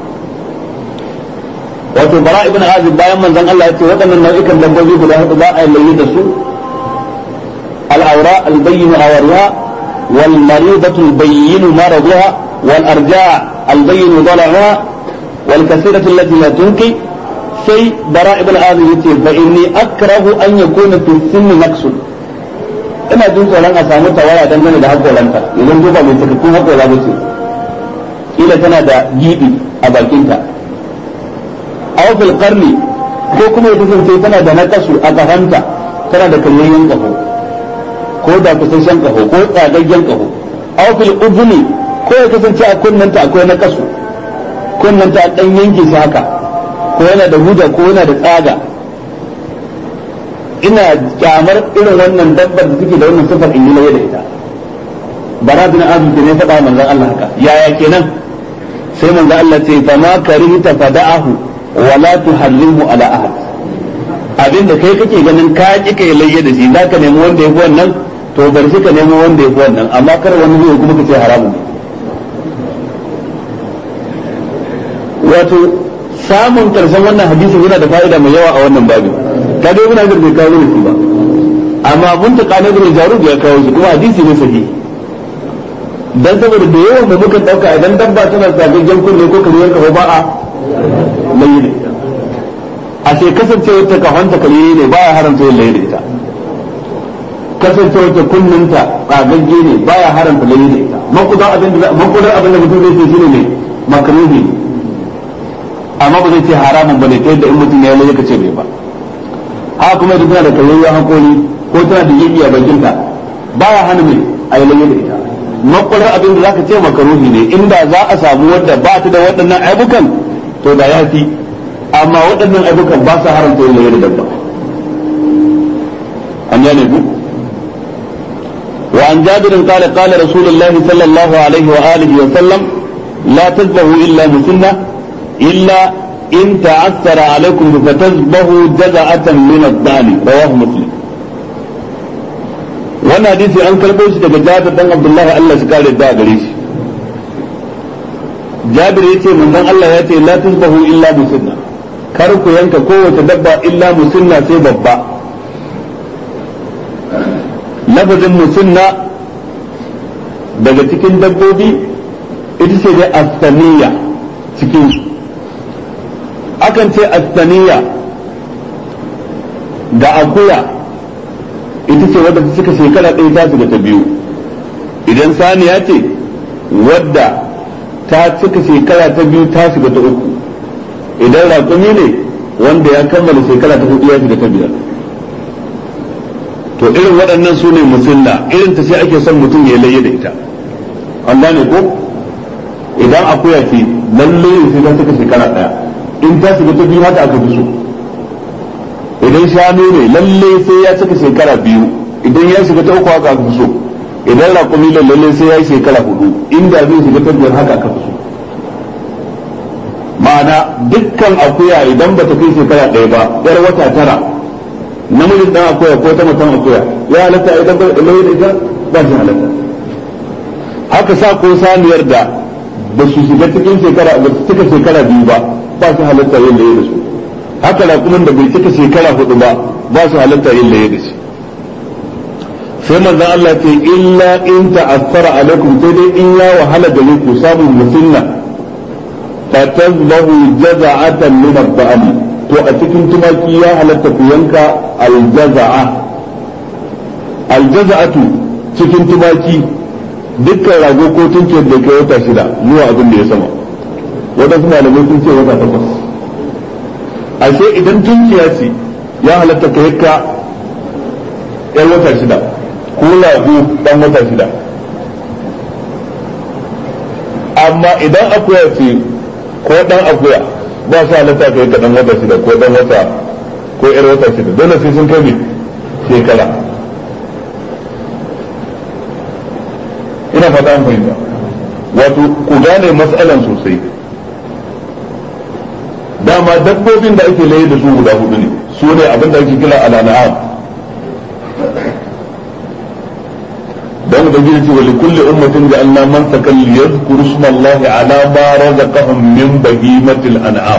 wato bara ibn azib bayan manzon Allah yace waɗannan nau'ikan dabbobi guda hudu ba a yi da su al-awra al-bayyin awariha wal maridatu al-bayyin maraduha wal arja' al-bayyin dalaha wal kasiratu allati la tunqi sai bara ibn azib yace fa inni akrahu an yakuna fi sinni naqsun ina jin tsoron a samu tawaya dangane da haƙoranta idan duba mai cikakkun haƙora ba ce kila tana da gibi a bakinta a wafil karni ko kuma ya kasance tana da nakasu a kafanta tana da karyayyen ƙaho ko da kusasshen ƙaho ko tsagaggen ƙaho a wafil uzuni ko ya kasance a kunnanta akwai nakasu kunnanta a ɗan yanke shi haka ko yana da huda ko yana da tsaga ina kyamar irin wannan dabbar da suke da wannan sifar in yi laye da ita bara bin azu da ne faɗa manzon Allah haka yaya kenan sai manzon Allah ce fa ma karihta fada'ahu wa la tuharrimhu ala ahad abin da kai kake ganin ka ki kai laye da shi zaka nemi wanda yafi wannan to bar shi ka nemi wanda yafi wannan amma kar wani zai kuma kace haramun wato samun karshen wannan hadisin yana da fa'ida mai yawa a wannan babin ka dai muna da bai kawo shi ba amma mun ta kana da jarud ya kawo shi kuma hadisi ne sahihi dan saboda da yawan da muka dauka idan dabba tana sagaggen kunne ko kariyar kafa ba a layi da ita a ce kasancewar ta kafanta kariye ne baya haramta yin layi da ita kasancewar ta kunninta sagagge ne baya haramta layi da ita makudan abin da makudan abin da mutum zai ce shine ne makruhi amma ba zai ce haramun bane ta yadda in mutum ya layi ka ce bai ba haka kuma idan tana da karyayyen hakori ko tana da yiyi a bakinta baya hana mai a yi lalle da ita makwarar abin da zaka ce makaruhi ne inda za a samu wanda ba ta da waɗannan aibukan to da ya fi amma waɗannan aibukan ba su haramta yin lalle da dabba an gane ku وعن جابر قال قال رسول الله صلى الله عليه وآله وسلم لا تذبحوا إلا مسنة إلا in ta'assara alaikum fa tazbahu jaza'atan min ad-dani rawahu muslim wannan hadisi an karbo shi daga Jabir dan Abdullahi Allah shi kare da gare shi Jabir yace manzon Allah ya ce la tazbahu illa musinna kar ku yanka kowace dabba illa musinna sai babba lafazin musinna daga cikin dabbobi ita ce dai astaniya cikin su akan ce astaniya ga akuya ita ce wadda ta cika shekara ɗaya ta shiga ta biyu idan saniya ce wadda ta cika shekara ta biyu ta shiga ta uku idan raƙumi ne wanda ya kammala shekara ta hudu ya shiga ta biyar to irin waɗannan su ne musulla irin ta sai ake son mutum ya layye da ita an gane ko idan akuya ce lalle sai ta cika shekara ɗaya in ta shiga ta biyu haka aka fi so idan shanu ne lalle sai ya cika shekara biyu idan ya shiga ta uku haka aka fi so idan raƙumi ne lalle sai ya yi shekara hudu inda zai shiga ta biyar haka aka fi so ma'ana dukkan akuya idan ba ta kai shekara ɗaya ba yar wata tara namijin dan akuya ko ta matan akuya ya halatta idan ba da ita ba shi halatta haka sa ko saniyar da ba su shiga cikin shekara ba su cika shekara biyu ba ba su halatta yin laye da su haka raƙumin da bai cika shekara hudu ba ba su halatta yin laye da shi sai manzon Allah ce illa in ta'affara alaikum sai dai in ya wahala da ku samun musulna fatazbahu jaza'atan min ad-da'am to a cikin tumaki ya halatta ku yanka al-jaza'a al-jaza'atu cikin tumaki dukkan rago ko tunkiyar da kai wata shida zuwa abin da ya sama wadansu malamai sun ce wata takwas ashe idan tunkiya ce ya halatta ka yanka yan wata shida ko rago dan wata shida amma idan akuya ce ko dan akuya ba sa halatta ka yanka dan wata shida ko dan wata ko yar wata shida dole sai sun kai shekara ina fata an fahimta wato ku gane matsalan sosai dama dabbobin da ake laye da su guda hudu ne su ne abin da ake kira al'an'am dan da gina cewa likulli ummatin da Allah man sakan liyadhkuru isma Allah ala ma razaqahum min bahimatil an'am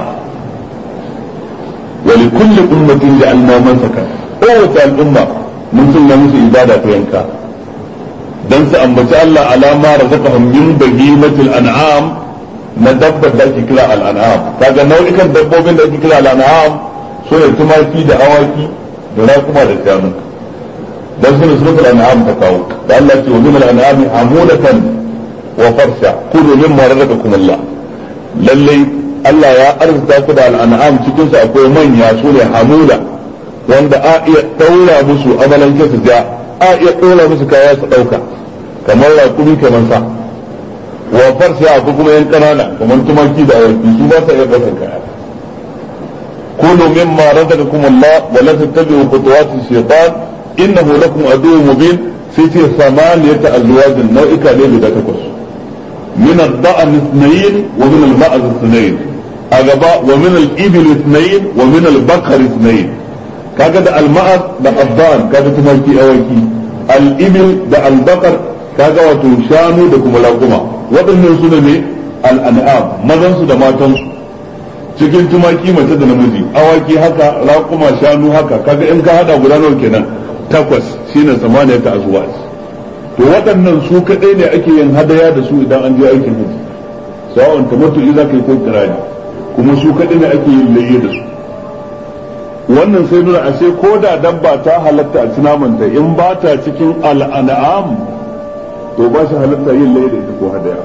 wa likulli ummatin da Allah man sakan kowace al'umma mun sunna musu ibada ta yanka dan su ambaci Allah alama razaqahum min bahimatil an'am na dabbar da ake kira al'an'am kaga nau'ikan dabbobin da ake kira al'an'am su ne tumaki da awaki da raƙuma da shanu dan su ne suratul an'am ta kawo da Allah ce wa min al'an'am hamulatan wa farsha kulu mimma razaqakum Allah lalle Allah ya arzuta ku da al'an'am cikin su akwai manya su ne hamula wanda a iya daura musu amalan su ja a iya ɗora musu kaya su ɗauka kamar raƙumi kamar sa wa farsa ko kuma yan ƙanana kamar tumaki da awaki su ba sa iya ɗaukar kaya kulu mimma razaqakum Allah wa la tattabi'u khutuwati shaytan innahu lakum aduwwun mubin sai ce samaniyata azwaj nau'ika ne guda takwas min ad-da'n ithnayn wa min al-ma'az ithnayn a gaba wa min al-ibil ithnayn wa min al-baqar ithnayn kaga da al-ma'az da ad-da'n kaga tumaki awaki al-ibil da al-baqar kaga wato shanu da kuma raƙuma waɗannan su ne al-an'am mazan su da matan su cikin tumaki mace da namiji awaki haka raƙuma shanu haka kaga in ka hada guda nawa kenan takwas shine samaniya ta azwaj to waɗannan su kadai ne ake yin hadaya da su idan an je aikin haji sawa'un tamattu za ka yi ko kirani kuma su kadai ne ake yin layye da su wannan sai nuna ashe ko da dabba ta halatta a tunamanta in ba ta cikin al'an'am to ba shi halatta yin layye da ita ko hadaya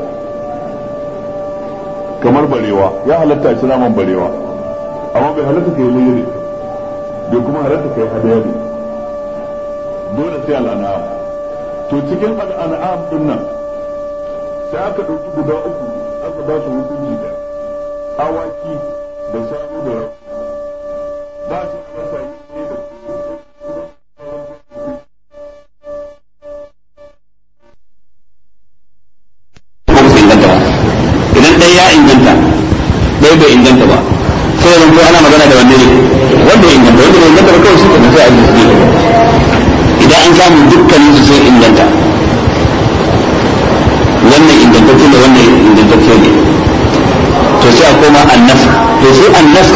kamar barewa ya halatta a tunaman barewa amma bai halatta ka yi layye da ita bai kuma halatta ka yi hadaya da dole sai al'an'am to cikin al'an'am din nan sai aka ɗauki guda uku aka ba su hukunci da awaki da shanu da rabu ba su masa yi da idan ɗaya ya inganta ɗaya bai inganta ba magana da wanne ne wanda ya inganta wanda ya inganta ba kawai shi kenan sai a ji su idan an samu dukkanin su sun inganta wannan ingantacce ne wannan ingantacce ne to sai a koma annas to sai annas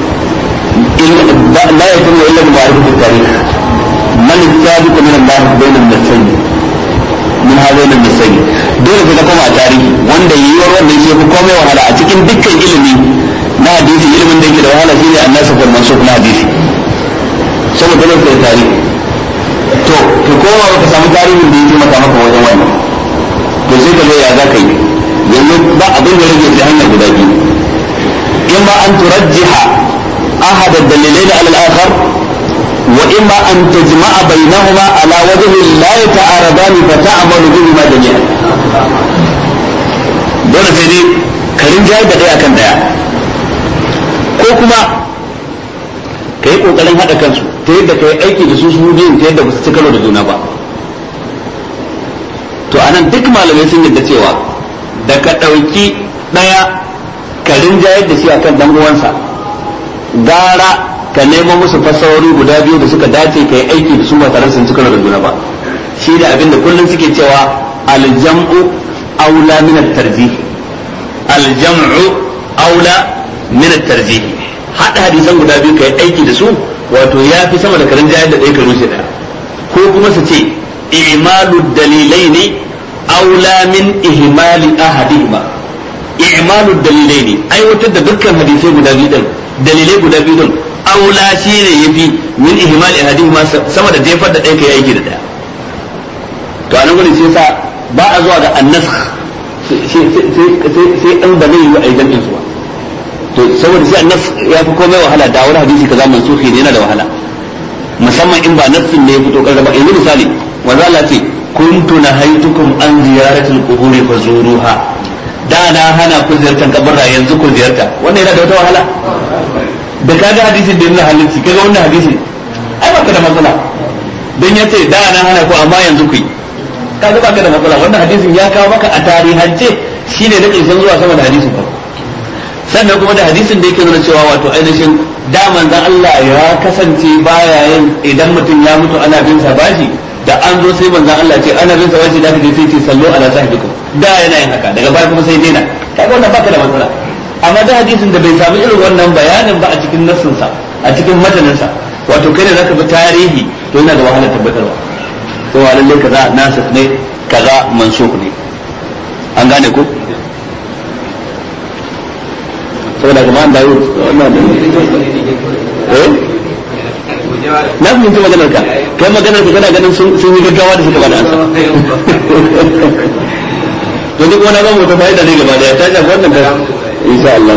la yakunu illa bi ma'rifati tarikh man sabiqu min Allah bayna an-nasayn min hadain an-nasayn dole sai ka koma a tarihi wanda yiwuwar wanda yake fi komai wahala a cikin dukkan ilimi na hadisi ilimin da yake da wahala shine annas wal mansukh na hadisi saboda dole sai tarihi to ka koma ka samu tarihin da yake maka maka wajen wannan to sai ka zo ya za ka yi yanzu ba abin da rage sai hanyar guda biyu in ba an turajjiha ahad ad-dalilain ala al-akhar wa imma an tajma'a bainahuma ala wajhi la yata'aradani fa ta'malu bihima jami'an dole sai dai ka rinjayar da ɗaya akan ɗaya ko kuma ka yi ƙoƙarin haɗa kansu ta yadda ka yi aiki da su su biyun ta yadda ba su ci karo da juna ba to anan duk malamai sun yadda cewa da ka ɗauki ɗaya ka rinjayar da shi akan dan uwansa gara ka nemo musu fassarori guda biyu da suka dace ka yi aiki da su ba tare sun ci karo da juna ba shi da abin da kullum suke cewa aljam'u aula min at-tarjih aljam'u aula min at-tarjih hada hadisan guda biyu ka yi aiki da su wato ya fi sama da karin jayar da ɗaya ka rushe ɗaya ko kuma su ce i'malu dalilaini aula min ihmali ahadihima i'malu dalilaini aiwatar da dukkan hadisai guda biyu din dalilai guda biyu din aula shine yafi min ihmali ahadihima sama da jefar da ɗaya ka yi aiki da ɗaya to anan gurin sai sa ba a zuwa ga annas sai an ba zai yi aidan din su ba to saboda sai annas ya fi komai wahala da wani hadisi kaza mansuhi ne yana da wahala musamman in ba nassin ne ya fito karra ba yanzu misali wanda Allah ce kuntu nahaitukum an ziyaratil quburi fazuruha da na hana ku ziyartar kabarra yanzu ku ziyarta wannan yana da wata wahala da kaga hadisin da yana halicci kaga wannan hadisin ai baka da matsala dan ya ce da na hana ku amma yanzu ku yi kaga baka da matsala wannan hadisin ya kawo maka a tarihance shine na ƙarshen zuwa sama da hadisin farko sannan kuma da hadisin da yake nuna cewa wato ainihin da manzon Allah ya kasance baya yin idan mutum ya mutu ana bin sa bashi da an zo sai manzon Allah ce ana bin sa bashi da kaje sai ce sallu ala sahibikum da yana yin haka daga baya kuma sai daina kaga wannan baka da matsala amma da hadisin da bai samu irin wannan bayanin ba a cikin nassin sa a cikin matanin sa wato kai ne zaka bi tarihi to yana da wahala tabbatarwa to lalle kaza nasik ne kaza mansukh ne an gane ko saboda kuma an dawo wannan eh na fahimci maganar ka kai maganar ka kana ganin sun yi gaggawa da suka bada ansa to duk wani zan wata fa'ida ne gaba da ya ta shafi wannan da insha Allah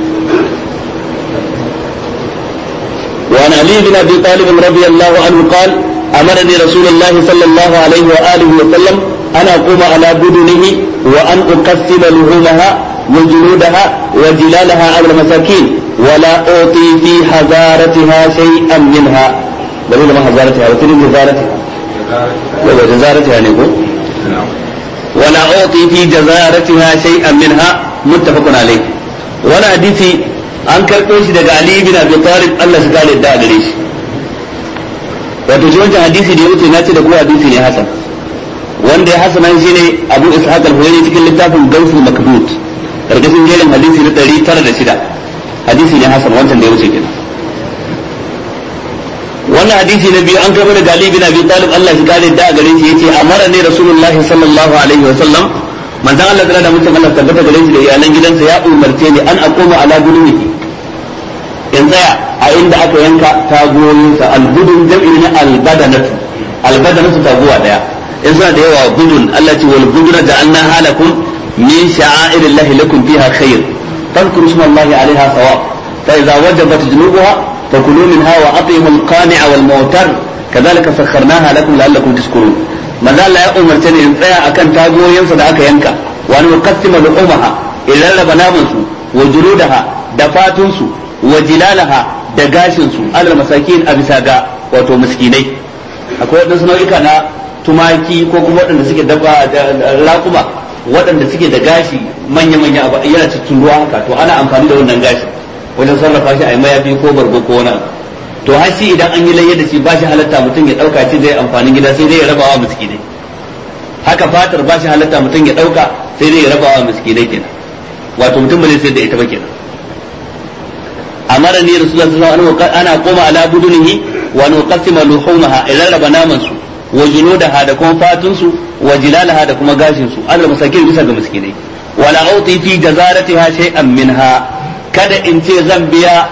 وعن علي بن ابي طالب رضي الله عنه قال امرني رسول الله صلى الله عليه واله وسلم ان اقوم على بدنه وان اقسم لحومها وجلودها وجلالها على المساكين ولا أعطي في حزارتها شيئا منها دليل ما حزارتها وتريد جزارتها ولا جزارتها نقول ولا أعطي في جزارتها شيئا منها متفق عليه ولا حديثي an karɓo shi daga Ali bin Abi Talib Allah shi kare da gare shi wato shi wancan hadisi da ya wuce na ce da kuma hadisi ne hasan wanda ya hasana shi ne Abu Ishaq al-Huwaini cikin littafin Gawsul Makdud karkashin jerin hadisi na ɗari tara da shida hadisi ne hasan wancan da ya wuce kenan wannan hadisi na biyu an karɓo da gali bin abi talib Allah shi kare da gare shi yace amara ne rasulullahi sallallahu alaihi wa sallam manzon Allah da mutum Allah tabbata gare shi da iyalan gidansa ya umarce ni an aquma ala gudumihi in tsaya a inda aka yanka tagoyinsa albudun jam'i na albadanatu albadanatu taguwa daya in suna da yawa gudun Allah ce wal guduna ja'alna halakum من شعائر الله لكم فيها خير فاذكروا اسم الله عليها صواب فإذا وجبت جنوبها فكلوا منها وأطعموا القانع والمعتر كذلك سخرناها لكم لعلكم تشكرون maza Allah ya umarce ni in tsaya akan tagoyinsa da aka yanka wa an muqassima lu'umaha idan raba naman su wa juludaha da fatun su wa jilalaha da gashin su alal masakin a bisa ga wato miskinai akwai wadansu nau'ika na tumaki ko kuma waɗanda suke dabba raƙuma waɗanda suke da gashi manya-manya a yana cikin ruwa haka to ana amfani da wannan gashi wajen sarrafa shi a yi mayafi ko bargo ko wani abu to har shi idan an yi layya da shi ba shi halatta mutum ya dauka ce zai amfanin gida sai dai ya raba wa miskinai haka fatar ba shi halatta mutum ya dauka sai dai ya raba wa miskinai kenan wato mutum ba zai sayar da ita ba kenan amara ni rasulullah sallallahu alaihi wasallam ana koma ala budunihi wa nuqassima luhumaha idan raba naman su wa junudaha da kuma fatun su wa jilalaha da kuma gashin su Allah masakin bisa ga miskinai wala auti fi jazaratiha shay'an minha kada in ce zan biya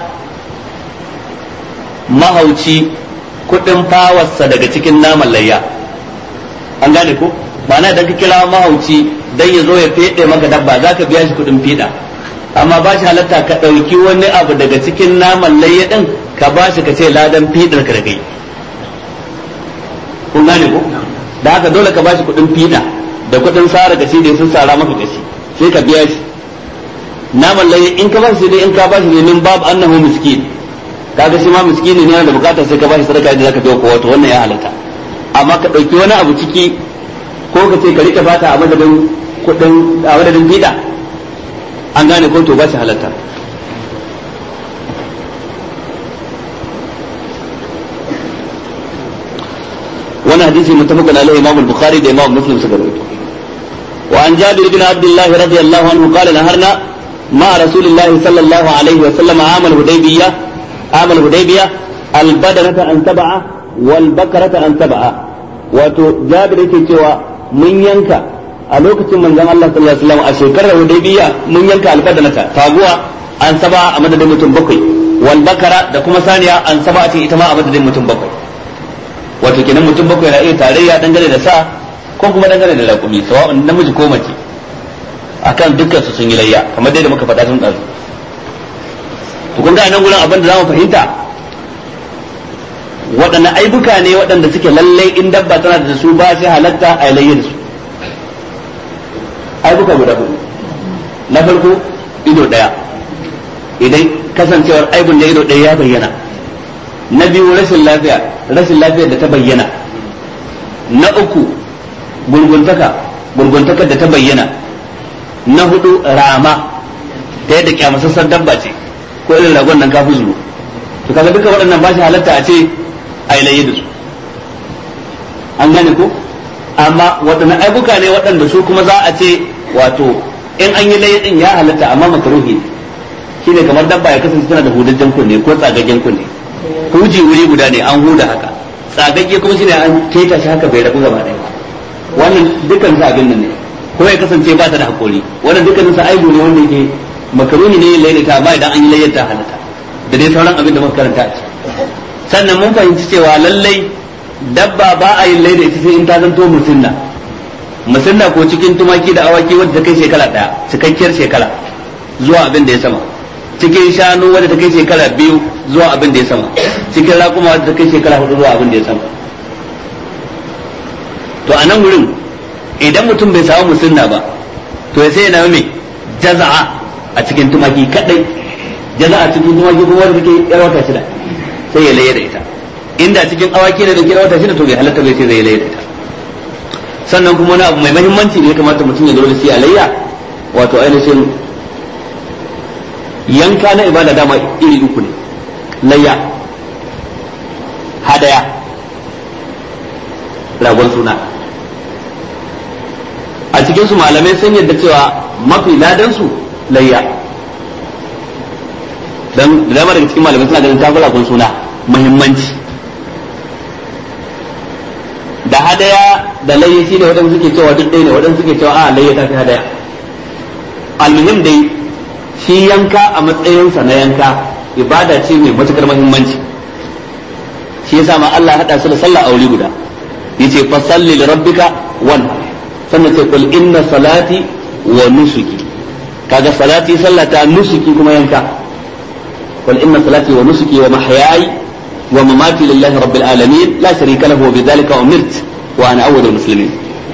mahauci kudin fawarsa daga cikin naman layya an gane ko ma'ana idan ka kira mahauci dan ya zo ya fede maka dabba zaka biya shi kudin fida amma ba shi halatta ka ɗauki wani abu daga cikin naman layya din ka ba shi ka ce ladan fidar ka da kai kun gane ko da haka dole ka ba shi kudin fida da kudin sara gashi da sun sara maka gashi sai ka biya shi naman layya in ka ba shi dai in ka ba shi ne min babu annahu miskin kaga shi ma miskini ne yana da bukatar sai ka bashi sadaka da zaka biyo ko wato wannan ya halatta amma ka dauki wani abu ciki ko ka ce ka rike fata a madadin kudin a madadin bida an gane ko to ba shi halatta wannan hadisi muttafaqun alaihi imam al-bukhari da imam muslim suka rawaito wa an jabir bin abdullah radiyallahu anhu qala naharna ma rasulillahi sallallahu alaihi wa sallam amal hudaybiyah amal hudaybiya albadanata an sab'a wal bakarata an sab'a wato jabir yake cewa mun yanka a lokacin manzon Allah sallallahu alaihi wasallam a shekarar hudaybiya mun yanka albadanata taguwa an sab'a a madadin mutum bakwai wal bakara da kuma saniya an sab'a ce ita ma a madadin mutum bakwai wato kenan mutum bakwai na iya tarayya dangane da sa ko kuma dangane da raƙumi sawa'un namiji ko mace akan dukkan su sun yi layya kamar dai da muka faɗa sun ɗazu to kun ga nan gurin abin da zamu fahimta waɗanne aibuka ne waɗanda suke lallai in dabba tana da su ba sai halatta a layya da su aibuka guda hudu na farko ido ɗaya idan kasancewar aibun da ido ɗaya ya bayyana na biyu rashin lafiya rashin lafiyar da ta bayyana na uku gurguntaka gurguntakar da ta bayyana na hudu rama ta yadda kyamasassar dabba ce ko irin ragon nan kafi zuru to kaga duka waɗannan ba shi halatta a ce a yi layi da su an gane ko amma waɗannan aibuka ne waɗanda su kuma za a ce wato in an yi layi din ya halatta amma makaruhi shine kamar dabba ya kasance tana da hudajjen kunne ko tsagaggen kunne huji wuri guda ne an huda haka tsagagge kuma shine an keta shi haka bai rabu gaba ɗaya wannan dukkan sa abin nan ne ko ya kasance ba ta da hakori wannan dukkanin sa aibu ne wanda yake makaruni ne lailata ba idan an yi layyata halatta da dai sauran abin da muka karanta a ciki sannan mun fahimci cewa lallai dabba ba a yin laida ita sai in ta zanto musunna musunna ko cikin tumaki da awaki wadda ta kai shekara daya cikakkiyar shekara zuwa abin da ya sama cikin shanu wadda ta kai shekara biyu zuwa abin da ya sama cikin raƙuma wadda ta kai shekara hudu zuwa abin da ya sama to a nan wurin idan mutum bai samu musunna ba to sai yana mai jaza'a a cikin tumaki kadai jaza'a cikin tumaki kuma wanda take yar wata shida sai ya laye da ita inda cikin awaki ne da kira wata shida to bai halatta bai sai zai laye da ita sannan kuma wani abu mai mahimmanci da ya kamata mutum ya lura da shi a layya wato ainihin yanka na ibada dama iri uku ne layya hadaya ragon suna a cikin su malamai sun yadda cewa mafi ladan su layya dan da dama daga cikin malamai suna ganin tafi ragon suna muhimmanci da hadaya da layya shi ne waɗanda suke cewa duk ɗaya ne waɗanda suke cewa a layya ta fi hadaya almuhim dai shi yanka a matsayinsa na yanka ibada ce mai matukar muhimmanci shi yasa ma Allah hada su da sallah aure guda yace fa salli li rabbika wan sannan sai kul inna salati wa nusuki kaga salati sallata nusuki kuma yanka kul inna salati wa nusuki wa mahyaya wa mamati lillahi rabbil alamin la sharika lahu wa bidhalika umirt wa ana awwalul muslimin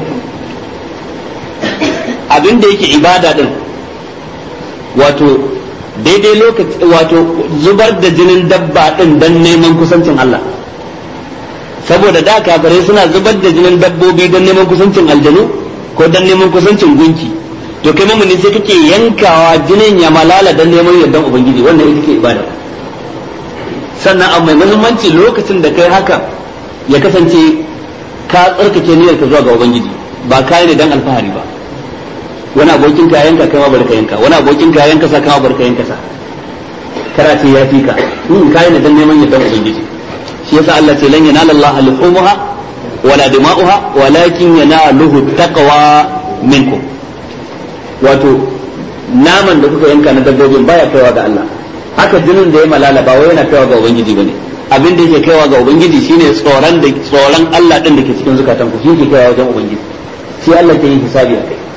abin da yake ibada din wato daidai lokaci wato zubar da jinin dabba din dan neman kusancin Allah saboda da kafirai suna zubar da jinin dabbobi don neman kusancin aljanu ko don neman kusancin gunki to kai mamuni sai kake yankawa jinin ya malala dan neman yardan ubangiji wannan ita ke ibada sannan abu mai muhimmanci lokacin da kai haka ya kasance ka tsarkake niyyar ka zuwa ga ubangiji ba kai ne dan alfahari ba wani abokin ka yanka kai ma barka yanka wani abokin ka yanka sa kai ma barka yanka sa kara ce ya fika in kai ne dan neman yardan ubangiji shi yasa Allah ce lan yanala Allah al-humuha wala dima'uha walakin yanaluhu taqwa minkum wato naman da kuka yanka na dabbobin baya kaiwa ga Allah haka jinin da ya malala ba wai yana kaiwa ga ubangiji bane abin da yake kaiwa ga ubangiji shine tsoron da tsoron Allah din da ke cikin zukatan ku shi ke kaiwa wajen ubangiji shi Allah ke yin hisabi a kai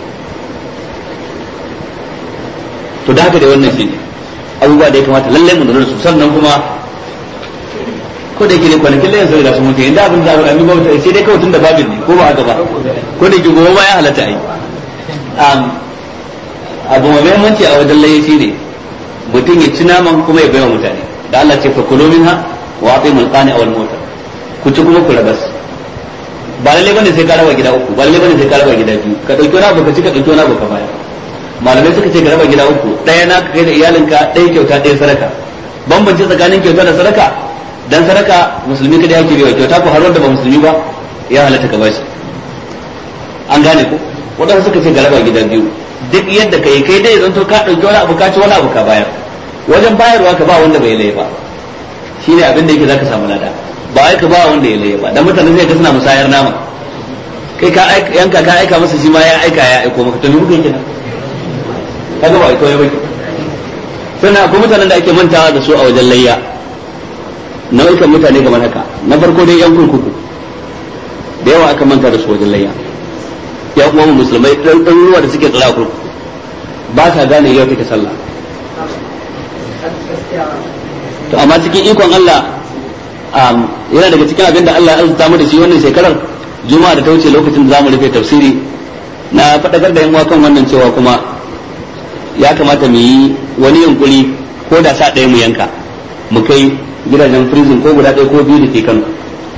to da haka da wannan shine abubuwa da ya kamata lallai mu lura su sannan kuma ko da yake ne kwanakin layin sai da su mutu inda abin da abin gwamnati sai dai kawai tun da babin ne ko ba haka ba ko da yake gobe ma ya halatta ai abu mai muhimmanci a wajen layi shi ne mutum ya ci naman kuma ya bai wa mutane da Allah ce fa kulo minha wa ati mulqani awal mota ku ci kuma ku rabas ba lalle bane sai ka raba gida uku ba lalle bane sai ka raba gida biyu ka dauki wani abu ka ci ka dauki wani abu ka bayar malamai suka ce ka raba gida uku ɗaya na ka kai da iyalinka ɗaya kyauta ɗaya sadaka bambanci tsakanin kyauta da sadaka dan sadaka musulmi kada yake bai kyauta ko har wanda ba musulmi ba ya halatta ka bashi an gane ko wadanda suka ce ka raba gida biyu duk yadda kai kai dai zan to ka dauki wani abu ka ci wani abu ka bayar wajen bayarwa ka ba wanda bai laye ba shine abin da yake zaka samu lada ba wai ka ba wanda ya laye ba dan mutane zai ga suna musayar nama kai ka yanka ka aika masa shi ma ya aika ya aiko maka to me kuka kenan kaga ba aiko ya bai sannan akwai mutanen da ake mantawa da su a wajen layya nau'ikan mutane kamar haka na farko dai yan kurkuku da yawa aka manta da su wajen layya ya kuma mu musulmai dan dan ruwa da suke tsara kurku ba sa gane yau take sallah to amma cikin ikon Allah yana daga cikin abin da Allah ya azurta mu da shi wannan shekarar juma'a da ta wuce lokacin da zamu rufe tafsiri na faɗakar da yan kan wannan cewa kuma ya kamata mu yi wani yunkuri ko da sa ɗaya mu yanka mu kai gidajen prison ko guda ɗaya ko biyu da ke kano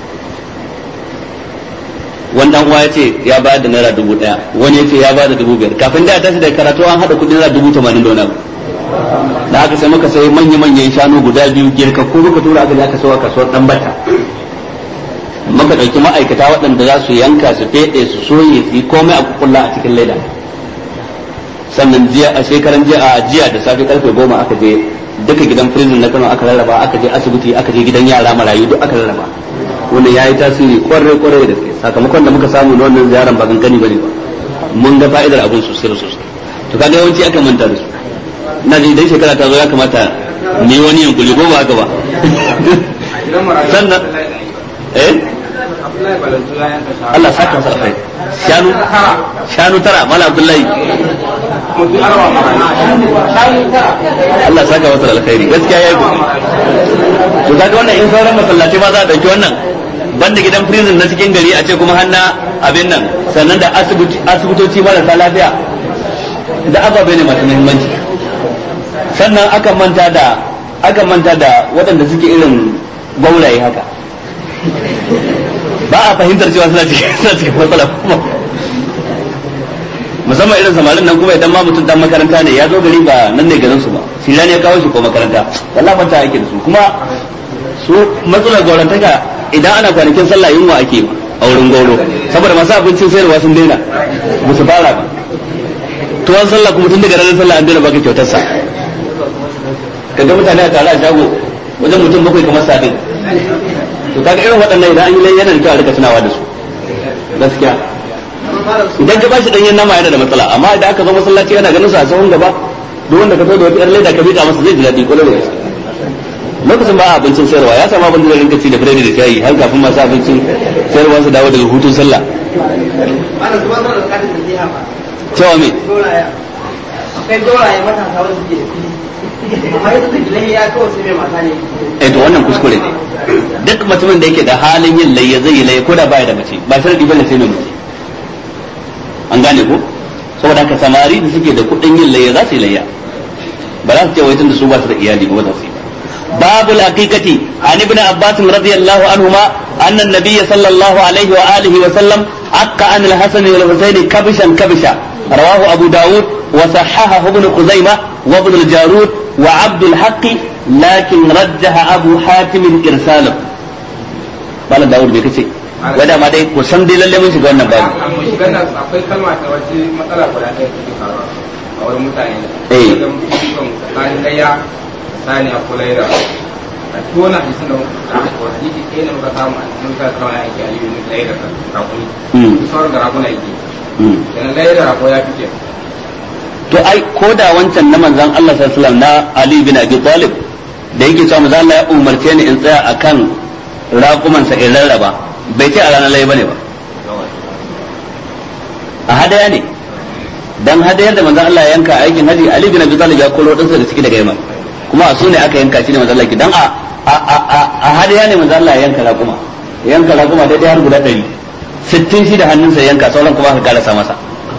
wanda uwa ya ce ya bayar da naira dubu ɗaya wani ya ce ya bayar da dubu biyar kafin da ya tashi da karatu an haɗa kuɗin naira dubu tamanin da wani abu da aka sai muka sai manya-manyan shanu guda biyu girka ko muka tura aka aka sawa kasuwar ɗan bata muka ɗauki ma'aikata waɗanda za su yanka su feɗe su soye su yi komai a kukulla a cikin leda sannan jiya a shekaran jiya a jiya da safe karfe goma aka je duka gidan prison na Kano aka rarraba aka je asibiti aka je gidan yara marayu duk aka rarraba wanda ya yi tasiri kwarai kwarai da gaske sakamakon da muka samu na wannan ziyaran ba kankani bane ba mun ga fa'idar abun sosai da sosai to kaga yawanci aka manta da su na ji idan shekara ta zo ya kamata ni wani yankuli ko ba haka ba sannan eh Allah saka masa alkhairi shanu shanu tara mala abdullahi Allah saka masa alkhairi gaskiya yayi gobe to kaga wannan in sauran masallatai ma za a dauki wannan banda gidan prison na cikin gari a ce kuma hanna abin nan sannan da asibiti asibitoci marasa lafiya da ababe ne masu muhimmanci sannan aka manta da aka manta da waɗanda suke irin gwauraye haka ba a fahimtar cewa suna cikin suna cikin matsala kuma musamman irin samarin nan kuma idan ma mutum dan makaranta ne ya zo gari ba nan ne garin su ba sila ne ya kawo shi ko makaranta wallahi manta ake da su kuma su matsalar gaurantaka idan ana kwanakin sallah yunwa ake a wurin gauro saboda masu abincin sayarwa sun daina ba su fara ba tuwon sallah kuma tun daga ranar sallah an daina baka kyautar sa kaga mutane a tare a shago wajen mutum bakwai kamar sadin to kaga irin waɗannan idan an yi lai yana da kyau a rika tunawa da su gaskiya idan ka bashi danyen nama yana da matsala amma idan aka zo masallaci yana ganin su a sahun gaba duk wanda ka so da wata yar leda ka bika masa zai ji daɗi kwarai da gaske lokacin ba abincin sayarwa ya samu abin da zai rinka ci da biredi da shayi har kafin masu abincin sayarwa su dawo daga hutun sallah cewa me akwai doraye matasa wanda suke da fili amma yanzu da gilai ya kawai sai mai mata ne eh to wannan kuskure ne duk mutumin da yake da halin yin layya zai yi layya ko da baya da mace ba sharadi bane sai mai mace an gane ko saboda haka samari da suke da kuɗin yin layya za su yi layya ba za su ce wai tunda su ba su da iyali ba za su yi babul haqiqati an ibn abbas radiyallahu anhuma أن النبي صلى الله عليه وآله وسلم عق عن الحسن والحسين كبشا كبشا رواه أبو داود وصححه ابن خزيمة وابن الجارود وعبد الحق لكن رجح أبو حاتم إرساله قال داود بكسي ودا ما dai kusan dai lalle mun shiga wannan babu akwai kalma ta wace matsala guda ɗaya take faruwa a wurin mutane Eh. da mutum tsakanin ɗaya sani a kula da a cikin wani hadisin da muka samu ko hadisi ɗaya ne muka samu a cikin muka kawai yake a yi ɗaya da rakuni Mm. sauran da rakuna yake Mm. kenan ɗaya da rako ya fi ke to ai ko da wancan na manzon Allah sallallahu alaihi wasallam na Ali bin Abi Talib da yake cewa manzon Allah ya umarce ni in tsaya akan raƙumansa in rarraba bai ce a ranar lai bane ba a hadaya ne dan hadayar da manzon Allah ya yanka a aikin haji Ali bin Abi Talib ya koro dinsa da ciki daga Yaman kuma a sune aka yanka shi ne manzon Allah ki dan a a a a hadaya ne manzon Allah ya yanka raƙuma ya yanka raƙuma daidai har guda 100 60 shi da hannunsa ya yanka sauran kuma aka karasa masa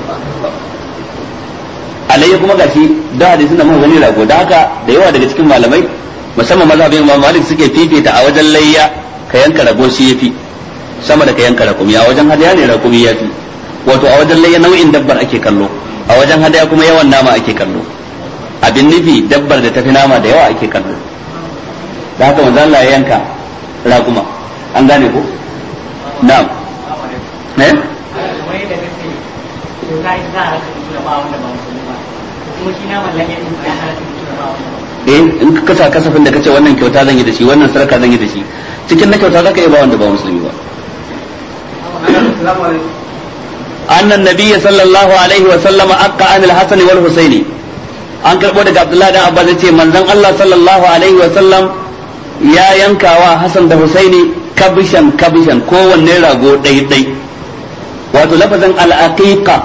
alayya kuma gashi da hadisin da muka gani rago da haka da yawa daga cikin malamai musamman mazhabin Imam Malik suke fifita a wajen layya ka yanka rago shi yafi sama da ka yanka rakumi a wajen hadaya ne rakumi yafi wato a wajen layya nau'in dabbar ake kallo a wajen hadaya kuma yawan nama ake kallo abin nufi dabbar da tafi nama da yawa ake kallo da haka manzo Allah ya yanka raguma an gane ko na'am eh kamar yadda kake to kai za a rasa mutu da ba wanda ba musulmi ba kuma shi na mallake din ya halatta mutu da ba wanda ba eh in ka kasa kasafin da kace wannan kyauta zan yi da shi wannan sarka zan yi da shi cikin na kyauta zaka iya ba wanda ba musulmi ba Assalamu alaikum. أن النبي صلى الله عليه وسلم أقى عن الحسن والحسين an karɓo daga Abdullahi dan Abbas yace manzon Allah sallallahu alaihi wa sallam ya yankawa Hassan da Husaini kabishan kabishan kowanne rago ɗai ɗai wato lafazin al-aqiqa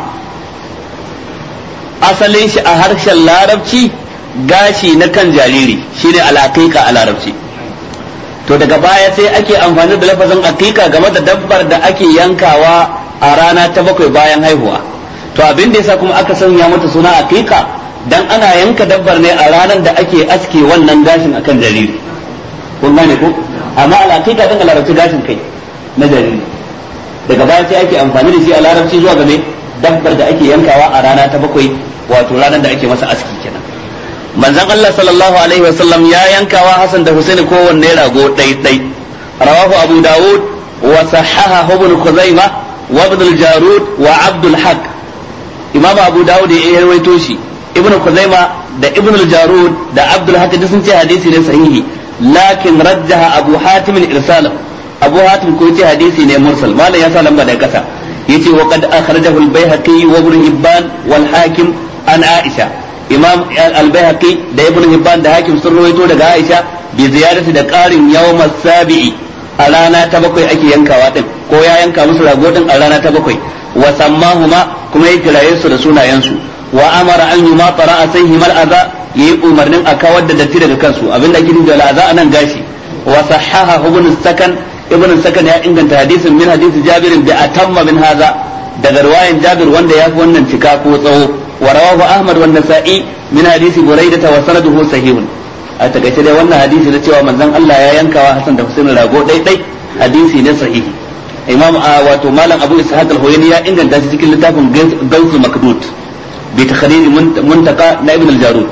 asalin shi a harshen larabci gashi na kan jariri shine al-aqiqa a larabci to daga baya sai ake amfani da lafazin aqiqa game da dabbar da ake yankawa a rana ta bakwai bayan haihuwa to abin da yasa kuma aka sanya mata suna aqiqa dan ana yanka dabbar ne a ranar da ake aske wannan gashin akan jariri kun gane ko amma al-aqiqa din a larabci gashin kai na jariri daga baya sai ake amfani da shi a larabci zuwa game dabbar da ake yankawa a rana ta bakwai wato ranar da ake masa aski kenan manzon Allah sallallahu alaihi wa sallam ya yankawa Hassan da Husaini kowanne rago ɗai ɗai rawahu Abu Dawud wa sahahahu Ibn Khuzaimah wa Ibn al-Jarud wa Abd al-Haq Imam Abu Dawud ya rawaito shi Ibn Khuzaimah da Ibn al-Jarud da Abd al-Haq duk sun ce hadisi ne sahihi lakin rajjaha Abu Hatim al-Irsal Abu Hatim ko ce hadisi ne mursal malam ya sa lamba da kasa yace wa qad akhrajahu al-Baihaqi wa Ibn Hibban wal Hakim an Aisha imam al-bayhaqi da ibn hibban da hakim sun rawaito daga aisha bi ziyarati da qarin yawm as-sabi'i a rana ta bakwai ake yankawa din ko ya yanka musu rago din a rana ta bakwai wa sammahuma kuma ya kiraye su da sunayen su wa amara an yuma tara asaihi mal adha yayi umarnin a kawar da datti daga kansu abinda ake nufi da al'aza anan gashi wa sahaha ibn sakan ibn sakan ya inganta hadisin min hadisi jabir bi atamma min hadha daga riwayan jabir wanda ya fi wannan cika ko tsawo ورواه أحمد والنسائي من حديث بريدة وسنده صحيح a takaice dai wannan hadisi na cewa manzon Allah ya yanka wa Hassan da Hussein rago dai dai hadisi ne sahihi Imam wato Malam Abu Ishaq al-Huyani ya inganta shi cikin littafin Gawsul Makdud bi takhrij muntaka na Ibn al-Jarud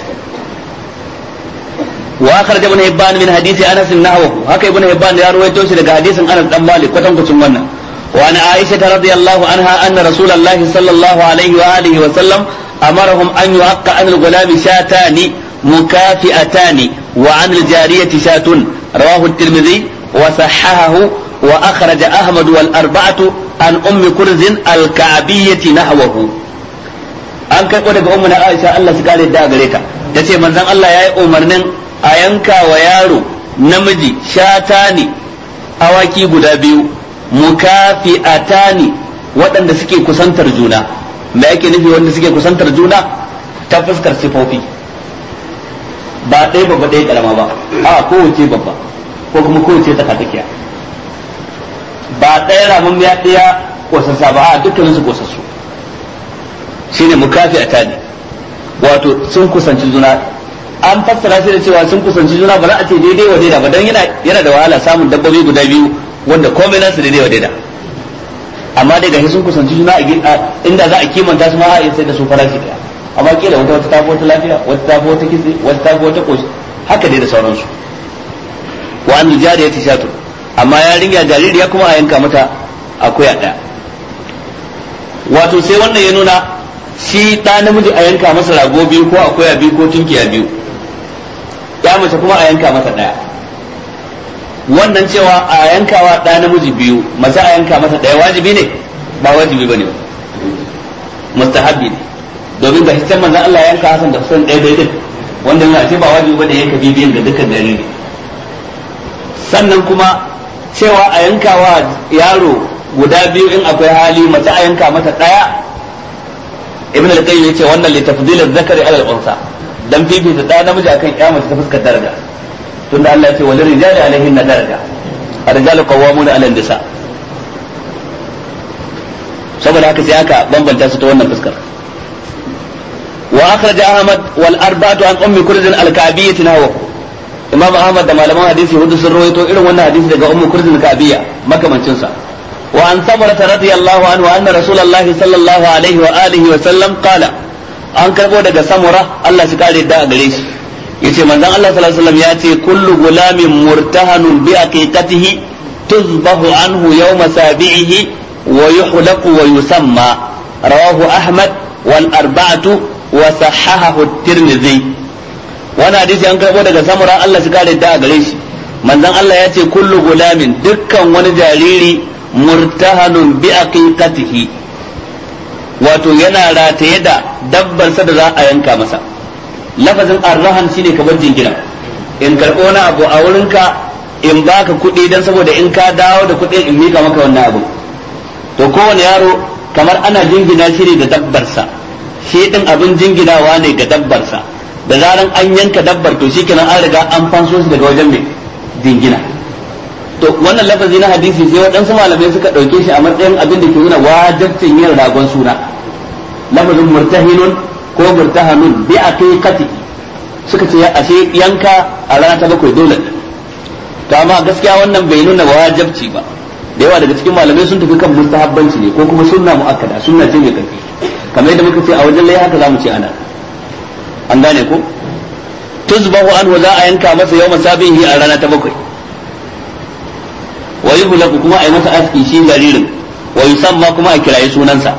wa akhraj Ibn Hibban min hadisi Anas nahwahu haka Ibn Hibban ya rawaito shi daga hadisin Anas dan Malik kwatankwacin wannan وعن عائشة رضي الله عنها أن رسول الله صلى الله عليه وآله وسلم أمرهم أن يحق عن الغلام شاتان مكافئتان وعن الجارية شاة رواه الترمذي وصححه وأخرج أحمد والأربعة عن أم كرز الكعبية نحوه an karɓo daga ummu na Aisha Allah su kare da gare ta tace manzon Allah yayi umarnin a yanka wa yaro namiji shata ne awaki guda biyu mukafi'atani waɗanda suke kusantar juna me yake nufi wanda suke kusantar juna ta fuskar sifofi ba ɗaya babba ɗaya ƙarama ba a kowace babba ko kuma kowace tsakatsakiya ba ɗaya ramin ya ɗaya kosassa ba a dukkanin su kosassu shine mukafi'atani wato sun kusanci juna an fassara shi da cewa sun kusanci juna ba za a ce daidai wa daidai ba dan yana yana da wahala samun dabbobi guda biyu wanda komai nasu daidai wa daida amma dai gashi sun kusanci juna inda za a kimanta su ma a sai da su farashi daya amma kila wata wata tafi wata lafiya wata tafi wata kitse wata tafi wata koshi haka dai da sauransu wa an jariya ta shatu amma yarinya jaririya kuma a yanka mata akuya daya wato sai wannan ya nuna shi ɗa namiji a yanka masa rago biyu ko akuya biyu ko tunkiya biyu ya mace kuma a yanka masa daya wannan cewa a yankawa ɗa namiji biyu mace a yanka masa ɗaya wajibi ne ba wajibi bane ba mustahabbi ne domin ga hiccen manzon Allah yanka Hassan da Hussein ɗaya daidai wanda yana ce ba wajibi bane yanka bibiyan ga dukkan dalili sannan kuma cewa a yankawa yaro guda biyu in akwai hali mace a yanka mata ɗaya ibn al-qayyim yace wannan li tafdil az-zakari ala al-unsa dan fifita da namiji akan ya mace ta fuskar daraja tunda Allah ya ce walil rijali alaihin daraja ar-rijalu qawwamuna 'ala an-nisa saboda haka sai aka bambanta su ta wannan fuskar wa akhraj ahmad wal arba'atu an ummi kurz al-ka'biyyah nawa imam ahmad da malaman hadisi hudu sun rawaito irin wannan hadisi daga ummu kurz al-ka'biyya makamancin sa wa an samara radiyallahu anhu anna rasulullahi sallallahu alaihi wa alihi wa sallam qala an karbo daga samura Allah shi kare da gare shi yace manzon Allah sallallahu alaihi wasallam ya ce kullu gulamin murtahanun bi aqiqatihi tuzbahu anhu yawma sabi'ihi wa yuhlaqu wa yusamma rawahu ahmad wal arba'atu wa sahahahu at-tirmidhi wannan hadisi an karbo daga samura Allah shi kare da gare shi manzon Allah ya ce kullu gulamin dukkan wani jariri murtahanun bi aqiqatihi wato yana rataye da dabbarsa da za a yanka masa lafazin arrahan shine kamar jingina in karɓo wani abu a wurinka in baka kuɗi dan saboda in ka dawo da kuɗin in mika maka wannan abu to kowane yaro kamar ana jingina shi ne da dabbarsa shi din abin jinginawa ne ga dabbarsa da zaran an yanka dabbar to shikenan an riga an fanso shi daga wajen mai jingina to wannan lafazi na hadisi sai waɗansu malamai suka ɗauke shi a matsayin abin da ke nuna wajibcin yin ragon suna lafazin murtahinun ko murtahanun bi aqiqati suka ce ashe yanka a rana ta bakwai dole to amma gaskiya wannan bai nuna wajibci ba da yawa daga cikin malamai sun tafi kan mustahabbanci ne ko kuma sunna muakkada sunna ce mai karfi kamar yadda muka ce a wajen lai haka zamu ce ana an gane ko tuzbahu an za a yanka masa yawma sabihi a rana ta bakwai wa yuhlaku kuma a yi masa aski shi jaririn wa yusamma kuma a kirayi sunansa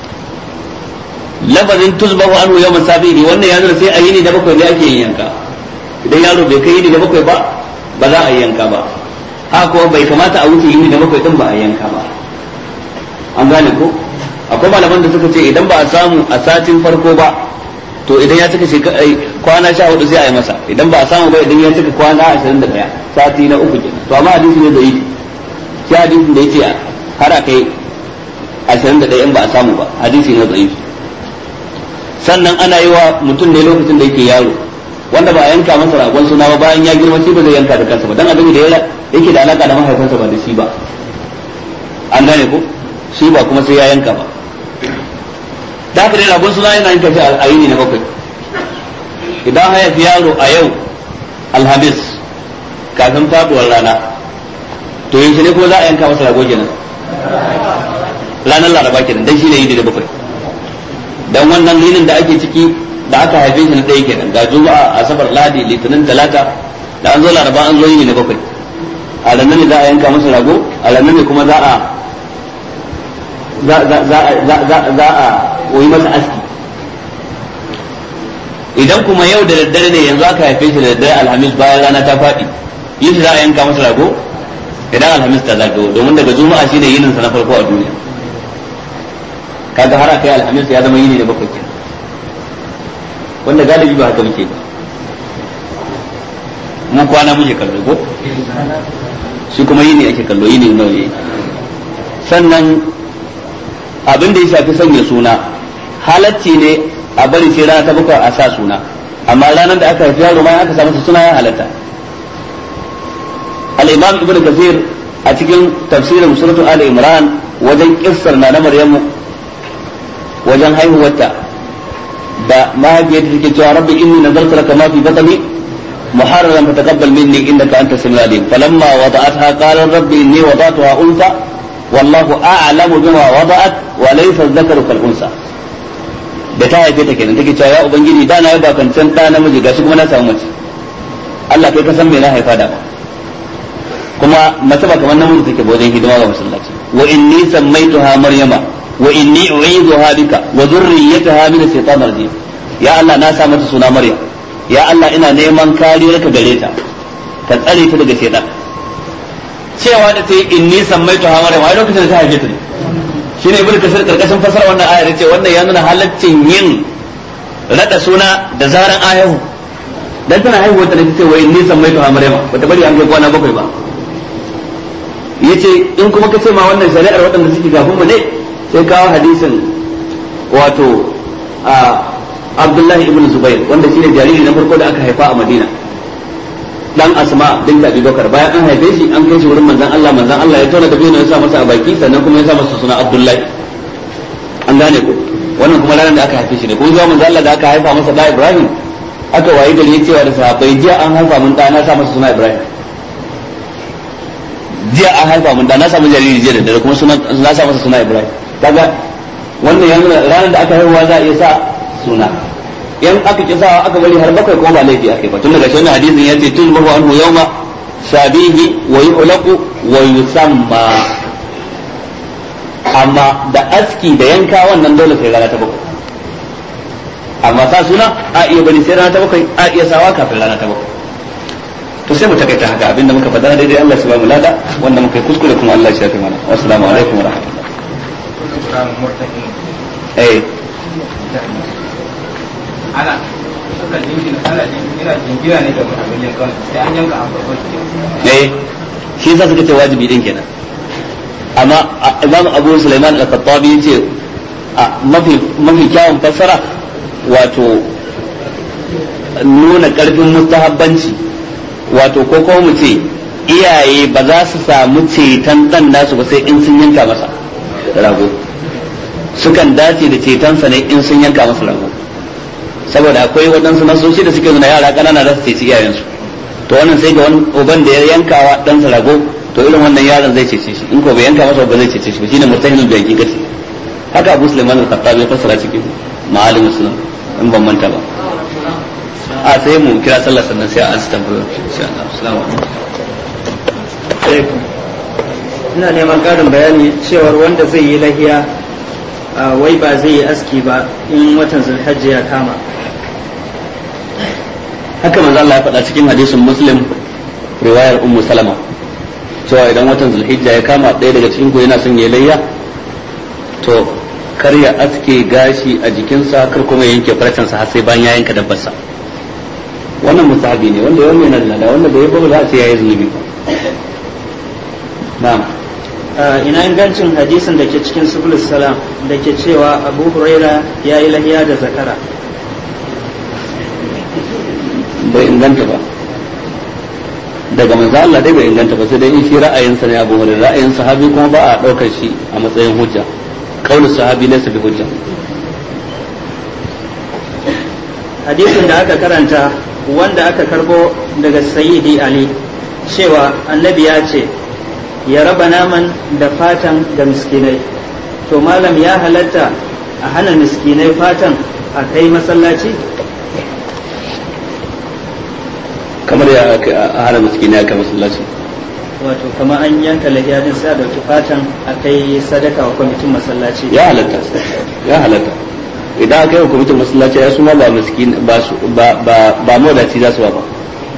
lafazin tuzbahu anhu yawm sabihi wannan ya nuna sai a yini da bakwai ne ake yin yanka idan yaro bai kai yini da bakwai ba ba za a yi yanka ba haka kuma bai kamata a wuce yini da bakwai din ba a yanka ba an gane ko akwai malaman da suka ce idan ba a samu a satin farko ba to idan ya cika kwana sha hudu sai a yi masa idan ba a samu ba idan ya cika kwana ashirin da daya sati na uku kenan to amma hadisi ne da yi shi hadisin da yake har a kai ashirin da daya in ba a samu ba hadisi ne da yi sannan ana yi wa mutum ne lokacin da yake yaro wanda ba a yanka masa ragon suna ba bayan ya girma shi ba zai yanka da kansa ba dan abin da yake da alaka da mahaifinsa ba da shi ba an gane ko shi ba kuma sai ya yanka ba da haka dai ragon suna yana yanka shi a yini na bakwai idan haifi yaro a yau alhamis kafin faduwar rana to yanzu ne kuma za a yanka masa rago kenan ranar laraba kenan dan shi ne yini da bakwai dan wannan yinin da ake ciki da aka haife shi na ɗaya kenan ga juma'a asabar ladi litinin talata da an zo laraba an zo yini na bakwai a ranar ne za a yanka masa rago a ranar ne kuma za a za a yi masa aski idan kuma yau da daddare ne yanzu aka haife shi da daddare alhamis bayan rana ta faɗi yin za a yanka masa rago idan alhamis ta zagayo domin daga juma'a shine yinin sa na farko a duniya kaga har aka yi alhamis ya zama yini da bakwai kenan wanda galibi ba haka muke ba mun kwana muke kallo ko shi kuma yini ake kallo yini nawa ne sannan abin da ya shafi sanya suna halacci ne a bari sai rana ta bakwai a sa suna amma ranar da aka haifi yaro bayan aka samu suna ya halatta al-imam ibn kathir a cikin tafsirin suratul ali imran wajen kissar na maryamu wajen haihuwarta da mahaifiyarta take cewa rabbi inni nazartu laka ma fi batni محررا فتقبل مني انك انت السميع العليم فلما وضعتها قال ربي اني وضعتها انثى والله اعلم بما وضعت وليس الذكر كالانثى da ta haife ta kenan take cewa ya ubangiji da na yi bakancan da namiji gashi kuma na samu mace Allah kai ka san me na haifa da kuma mace ba kamar namiji take ba wajen hidima ga masallaci wa inni sammaituha maryama wa inni u'idhuha bika wa dhurriyyataha min ash-shaytanir rajim ya Allah na sa mata suna maryam ya Allah ina neman kariyar ka gare ta ka tsare ta daga shaytan cewa da ta yi inni sammaituha maryam ai lokacin da ta haife ta ne shine ibnu kasir karkashin fasara wannan ayar yace wannan ya nuna halaccin yin rada suna da zaran ayahu dan tana haihuwa ta ce wa inni sammaituha maryam bata bari an kai kwana bakwai ba yace in kuma ka ce ma wannan shari'ar waɗanda suke kafin mu ne sai kawo hadisin wato a Abdullahi ibn Zubair wanda shine jariri na farko da aka haifa a Madina dan Asma binta Abi Bakar bayan an haife shi an kai shi wurin manzon Allah manzon Allah ya tona da bayan ya sa masa a baki sannan kuma ya sa masa suna Abdullahi an gane ko wannan kuma ranar da aka haife shi ne kuma zuwa manzon Allah da aka haifa masa da Ibrahim aka wayi gari cewa da sahabbai jiya an haifa mun da na sa masa suna Ibrahim jiya an haifa mun da na samu jariri jiya da dare kuma suna na sa masa suna Ibrahim kaga wannan ya nuna ranar da aka haihuwa za a iya sa suna in aka ki sawa aka bari har bakwai kuma ba laifi ake ba tun daga shi wannan hadisin ya ce tun bahu anhu yawma sabihi wa yu'laqu wa yusamma amma da aski da yanka wannan dole sai rana ta bakwai amma sa suna a iya bari sai rana ta bakwai a iya sawa kafin rana ta bakwai to sai mu takaita haka abinda muka faɗa daidai Allah shi ba mu lada wanda muka yi kuskure kuma Allah shi ya fi mana assalamu alaikum wa rahmatullah eh ana suka jingina ana jingina jingina ne da abin yankan sai an yanka an farko eh shi yasa suka ce wajibi din kenan amma Imam Abu Sulaiman al-Khattabi yace mafi mafi kyawun fassara wato nuna karfin mustahabbanci wato ko ko mu ce iyaye ba za su samu ceton dan nasu ba sai in sun yanka masa rago sukan dace da cetonsa ne in sun yanka masa rago saboda akwai waɗansu nasoshi da suke nuna yara ƙanana za su ceci iyayensu to wannan sai ga wani uban da ya yankawa ɗansa rago to irin wannan yaron zai cece shi in ko bai yanka masa ba zai cece shi ba shine murtahilul bi haqiqati haka Abu Sulaiman al-Khattabi ya fassara cikin ma'alim muslim in ban manta ba a sai mu kira sallah sannan sai a ansa tambayoyi insha Allah assalamu alaikum ina neman ƙarin bayani cewar wanda zai yi lahiya wai ba zai yi aski ba in watan zulhajji ya kama haka manzo Allah ya faɗa cikin hadisin muslim riwayar ummu salama cewa idan watan zulhijja ya kama ɗaya daga cikin ku yana son ya layya to kar ya aske gashi a jikinsa kar kuma ya yanke farcensa har sai bayan ya yanka dabbarsa wannan musahabi ne wanda yawan yana da lada wanda bai ba za a ce yayi zunubi ba na'am ina ingancin hadisin da ke cikin subulus salam da ke cewa abu huraira ya yi lahiya da zakara bai inganta ba daga manzo Allah dai bai inganta ba sai dai in shi ra'ayinsa ne abu hurairah ra'ayin sahabi kuma ba a daukar shi a matsayin hujja kaulu sahabi laysa bi hujja hadisin da aka karanta wanda aka karbo daga sayyidi ali cewa annabi ya ce ya raba naman da fatan ga miskinai to malam ya halatta a hana miskinai fatan a kai masallaci kamar ya a hana miskinai aka masallaci wato kamar an yanka lahiya din sai a dauki fatan a kai sadaka wa kwamitin masallaci ya halatta ya halatta idan aka yi wa kwamitin masallaci ya su ma ba miskin ba ba ba mawadaci za su ba ba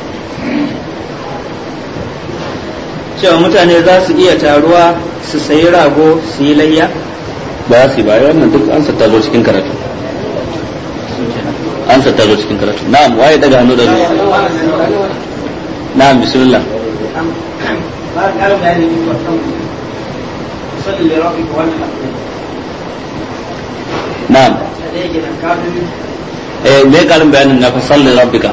cewa mutane za su iya taruwa su sayi rago su yi layya ba za su yi ba wannan duk an ta zo cikin karatu an ta zo cikin karatu na'am waye daga hannu da zuwa na'am bismillah na'am eh me karin bayanin na fa salli rabbika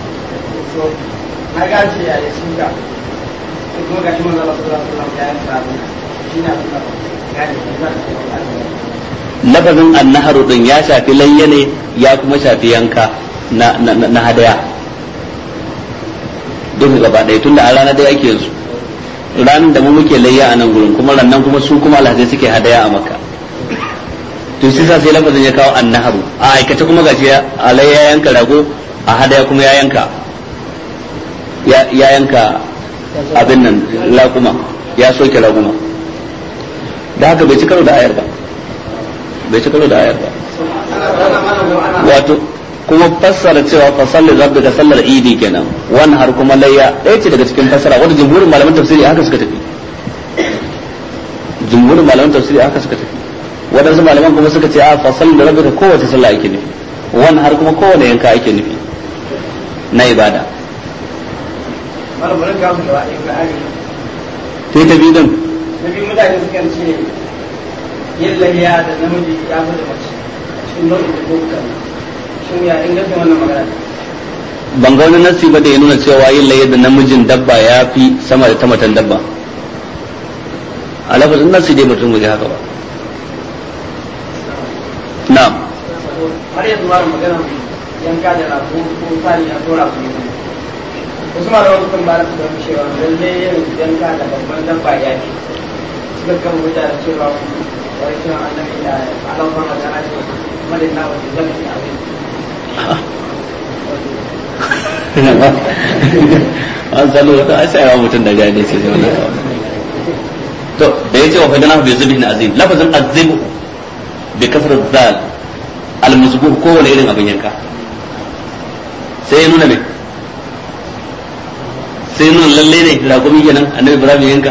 na gace ya yi sun ga kuma ga shi manzo Allah sallallahu alaihi wasallam ya yi sabu shi na gane lafazin annaharu din ya shafi layya ne ya kuma shafi yanka na na hadaya duka gaba ɗaya tunda a rana ɗaya ake yanzu ranar da mu muke layya a nan gurin kuma rannan kuma su kuma alhazai suke hadaya a makka to shi sa sai lafazin ya kawo annaharu a aikace kuma gashi alai ya yanka rago a hadaya kuma ya yanka ya yanka abin nan laƙuma ya soke raguma da haka bai ci karo da ayar ba bai ci karo da ayar ba wato kuma fassara cewa fa salli rabbi ka sallar idi kenan wannan har kuma layya ɗaya ce daga cikin fassara wanda jumhurin malaman tafsiri haka suka tafi jumhurin malaman tafsiri haka suka tafi waɗansu malaman kuma suka ce a fa salli rabbi ka kowace sallah ake nufi wannan har kuma kowane yanka ake nufi na ibada malamin ga mu da wa'ayi ga ari sai ta biyu din na biyu mutane sukan ce yin lahiya da namiji ya fi da mace cikin nau'in da dukkan shin ya inganta wannan magana ban ga wani nasi ba da ya nuna cewa yin layya da namijin dabba ya fi sama da ta matan dabba a lafazin nasi dai mutum bai haka ba na'am har yanzu ba magana yanka da rago ko sani a tora su ne wasu malaman sukan ba da su don cewa lalle yin yanka da babban dabba ya fi suka kan wuta da cewa wani kiran annabi da alaƙa magana ce madina wani zama ne a wani an salo wata an sai mutum da gane ce zai wannan to da yace wa fadana bi zibhin azim lafazin azim bi kasr zal al muzbuh ko wani irin abin yanka sai ya nuna me sai ya nuna lalle ne ragumi kenan annabi ibrahim yanka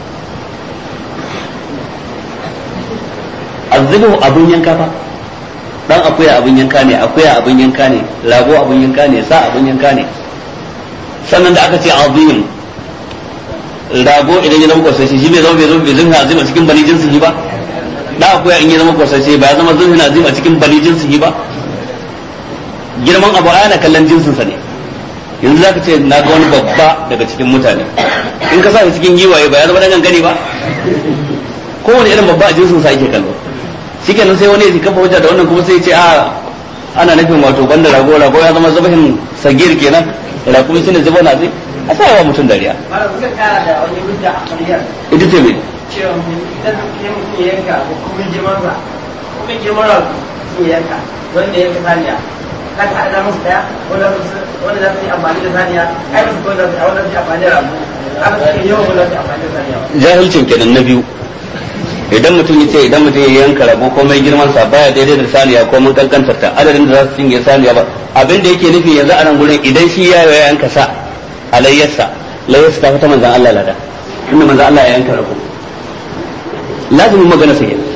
azibu abin yanka fa dan akuya abin yanka ne akuya abin yanka ne rago abin yanka ne sa abin yanka ne sannan da aka ce azim rago idan ya zama kwasashe shi bai zama bai zama bai zama azim a cikin bani jinsi ba da akuya in ya zama kwasashe ba ya zama zunhin azim a cikin bani jinsi ba girman abu ana kallon jinsinsa ne yanzu zaka ce na ga wani babba daga cikin mutane in ka sa shi cikin giwaye ba ya zama dan gani ba kowane irin babba a jinsinsa ake kallo shikenan sai wani ya kafa hujja da wannan kuma sai ya ce a ana nufin wato banda rago rago ya zama zabahin sagir kenan rago shine zuba na zai a sa wa mutum dariya malam suka kara da wani hujja a kariyar ita ce me cewa idan ya mutum ya yanka ko kuma girman sa kuma girman rago mutum ya yanka wanda ya yanka saniya ka ta haɗa musu daya wanda wanda za su yi amfani da saniya ai musu wanda za su yi amfani da rago haka suke yawan wanda za su yi amfani da saniya jahilcin kenan na biyu idan mutum ya ce idan mutum ya yanka rabo ko mai girman sa baya daidai da saniya ko mun kankantar ta adadin da za su cinye saniya ba abin da yake nufi yanzu a nan gurin idan shi ya ya yanka sa alayyarsa layyarsa ta fita manzan Allah lada inda manzan Allah ya yanka rabo lazimin magana sa kenan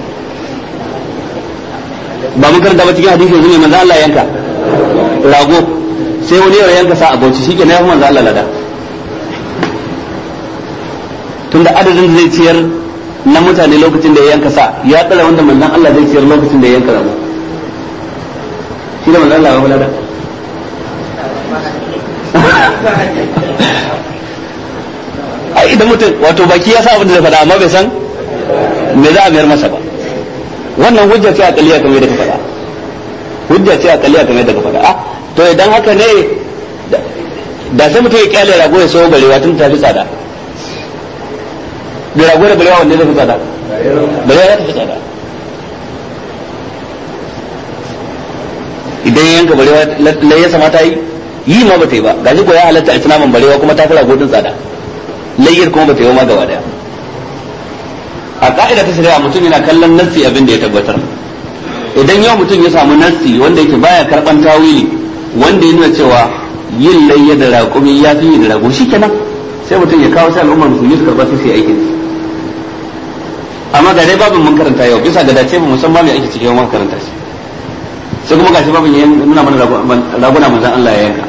ba mun karanta ba cikin hadisi yanzu ne manzan Allah ya yanka rago sai wani ya yanka sa a bauchi shi ke na yafi manzan Allah lada tunda adadin da zai ciyar na mutane lokacin da ya yanka sa ya tsara wanda manzon Allah zai ciyar lokacin da ya yanka rago shi da manzon Allah ya wala da ai idan mutum wato baki ya sa abin da zai faɗa amma bai san me za a mayar masa ba wannan hujja ce a kaliya kamar yadda ka faɗa hujja ce a kaliya kamar yadda ka faɗa ah to idan haka ne da sai mutum ya kyale rago ya so barewa tun tafi tsada da rago da barewa wanda zai fi tsada barewa za ta fi tsada idan yanka barewa layyarsa ma ta yi yi ma ba ta yi ba gashi ko ya halatta a ci naman barewa kuma ta fi rago din tsada layyar kuma ba ta yi ma gaba daya a ka'ida ta shari'a mutum yana kallon nassi abin da ya tabbatar idan yau mutum ya samu nassi wanda yake baya karban tawili wanda ya nuna cewa yin layya da raƙumi ya fi yi da rago shikenan sai mutum ya kawo sai al'ummar musulmi su karba sai su yi aikin amma ga dai babin mun karanta yau bisa ga dace ba musamman me ake cikin yau mun karanta shi sai kuma gashi babin ya nuna mana raguna manzan Allah ya yanka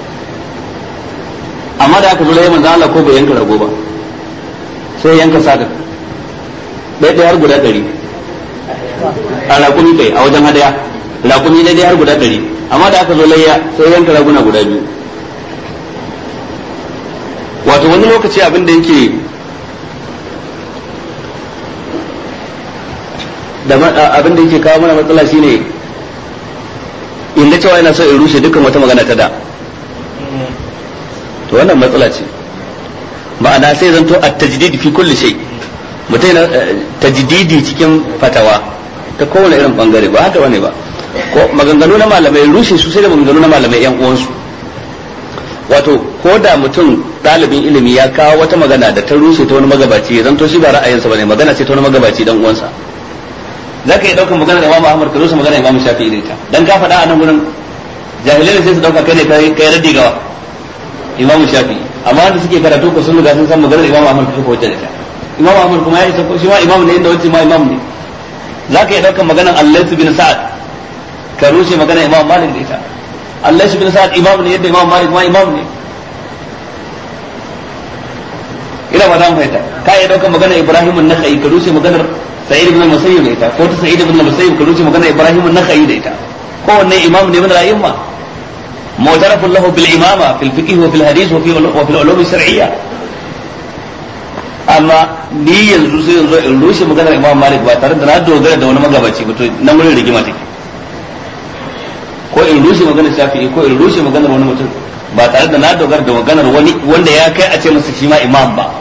amma da aka zo layya manzan Allah ko bai yanka rago ba sai yanka sadaka ɗaya ɗaya har guda ɗari a raƙumi kai a wajen hadaya raƙumi ɗaya ɗaya har guda ɗari amma da aka zo layya sai yanka raguna guda biyu wato wani lokaci abin da yake da abin da yake kawo mana matsala shine in ga cewa yana so in rushe dukkan wata magana ta da to wannan matsala ce ma'ana sai zanto at-tajdid fi kulli shay mutum yana tajdidi cikin fatawa ta kowane irin bangare ba haka bane ba ko maganganu na malamai rushe su sai da maganganu na malamai yan uwansu wato ko da mutum ɗalibin ilimi ya kawo wata magana da ta rushe ta wani magabaci ya zanto shi ba ra'ayinsa bane magana ce ta wani magabaci dan uwansa za ka iya ɗaukar magana da Imam Ahmad ka rusa magana Imam Shafi'i da ita dan ka faɗa a nan gurin jahilai sai su ɗauka kai ne kai raddi gawa Imam Shafi'i amma wanda suke karatu ko sun riga sun san maganar Imam Ahmad ka hujja da ita Imam Ahmad kuma ya isa ko shi ma imam ne inda wancan ma imam ne za ka iya ɗaukar maganar Allah bin Sa'ad ka rushe maganar Imam Malik da ita Allah bin Sa'ad imam ne yadda Imam Malik ma imam ne ina ba za mu fahimta ka iya ɗaukar maganar Ibrahim an-Nakhai ka rushe maganar Sa'id ibn al-Musayyib da ita ko ta Sa'id ibn al-Musayyib ka rushe maganar Ibrahim an-Nakhai da ita kowanne imam ne min al-a'imma معترف له بالإمامة في الفقه وفي الحديث وفي وفي العلوم الشرعية amma ni yanzu sai yanzu in rushe maganar Imam Malik ba tare da na dogara da wani magabaci ba to nan wurin rigima take ko in rushe maganar Shafi'i ko in rushe maganar wani mutum ba tare da na dogara da maganar wani wanda ya kai a ce masa shi ma imam ba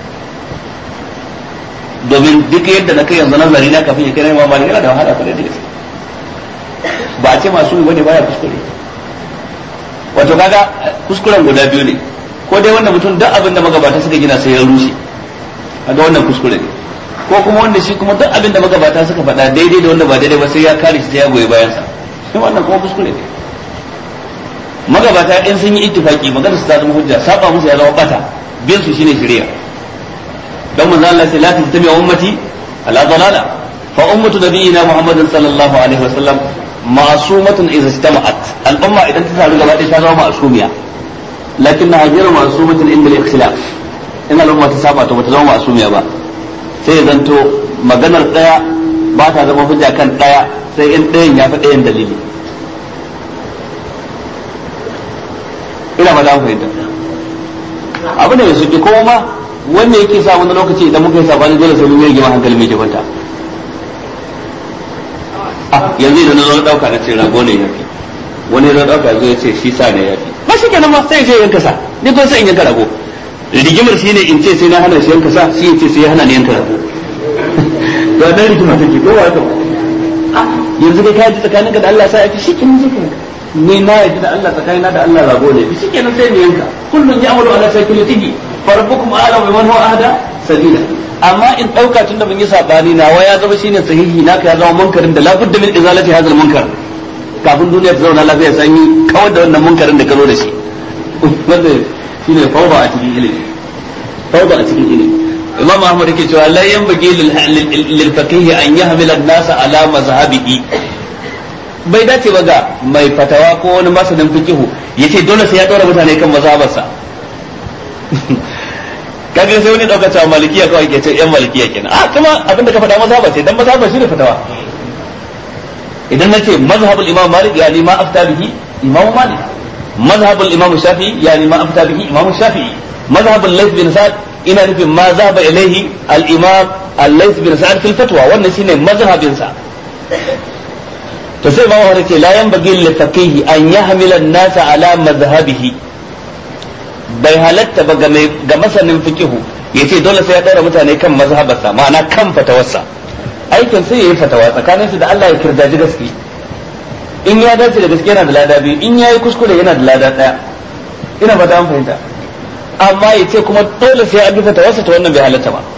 domin duk yadda na kai yanzu nazari na kafin ya kai na Imam Malik yana da wahala kwarai da gaske ba a ce masu yi bane baya kuskure wato kaga kuskuren guda biyu ne ko dai wanda mutum duk abin da magabata suka gina sai ya rushe kaga wannan kuskure ne ko kuma wanda shi kuma duk abin da magabata suka faɗa daidai da wanda ba daidai ba sai ya kare shi sai ya goyi bayan sa shi wannan kuma kuskure ne magabata in sun yi ittifaki magana su ta zama hujja saba musu ya zama bata bin su shine shari'a dan manzo Allah sai la tattabi ummati ala dalala fa ummatu nabiyina muhammadin sallallahu alaihi wasallam ma'sumatun idza istama'at al'umma idan ta taru gaba ɗaya ta zama ma'sumiya lakinnaha ghayru ma'sumatin inda al-ikhtilaf in al'umma ta saba to bata zama ma'sumiya ba sai ya zanto maganar daya ba ta zama hujja kan daya sai in dayan ya fi dayan dalili ina ba za mu fahimta abu ne mai suke kuma ma wanda yake sa wani lokaci idan muka yi sabani dole sai mun yi rigima hankali mai kwanta yanzu idan na zo dauka na ce rago ne yafi wani zo dauka zo ya ce shi sa ne yafi ba shi kenan ma sai ya ce yanka sa ni ko sai in yanka rago rigimar shi ne in ce sai na hana shi yanka sa shi ya ce sai ya hana ni yanka rago to dan rigima take ko wa to yanzu dai ka ji tsakaninka da Allah sai ya shi kenan sai ka ni na yaji da Allah tsakanina da Allah rago ne shi kenan sai mu yanka kullun ya'malu ala sayyidatihi fa rabbukum a'lamu biman huwa ahda sabila amma in dauka tunda mun yi sabani na waya zama shine sahihi naka ya zama munkarin da labudda min izalati hadal munkar kafin duniya ta zauna lafiya sai yi kawar da wannan munkarin da karo da shi wanda shine fawda a cikin ilimi fawda a cikin ilimi imam ahmad yake cewa la yanbaghi lil faqih an yahmila an-nasa ala mazhabihi bai dace ba ga mai fatawa ko wani masanin fikihu yace dole sai ya dora mutane kan mazhabarsa kaga sai wani dauka cewa malikiya kawai ke ce yan malikiya kenan a kuma abin da ka faɗa mazhaba ce dan mazhaba shine fatawa idan nace mazhabul imam malik ya ma afta bihi imam malik mazhabul imam shafi'i ya ma afta bihi imam shafi'i mazhabul layth bin sa'd ina nufin ma zaba ilaihi al imam al layth bin sa'd fil fatwa wannan shine mazhabin sa to sai bawa wani ce la yanbaghi lil faqih an yahmila an-nasa ala madhhabihi bai halatta ba ga masanin fikihu ya ce dole sai ya ɗaura mutane kan mazhabarsa ma'ana kan fatawarsa aikin sai ya yi fatawa tsakaninsu da Allah ya kirdaji gaske in ya dace da gaske yana da lada biyu in ya yi kuskure yana da lada ɗaya ina ba an fahimta amma ya ce kuma dole sai an bi fatawarsa ta wannan bai halatta ba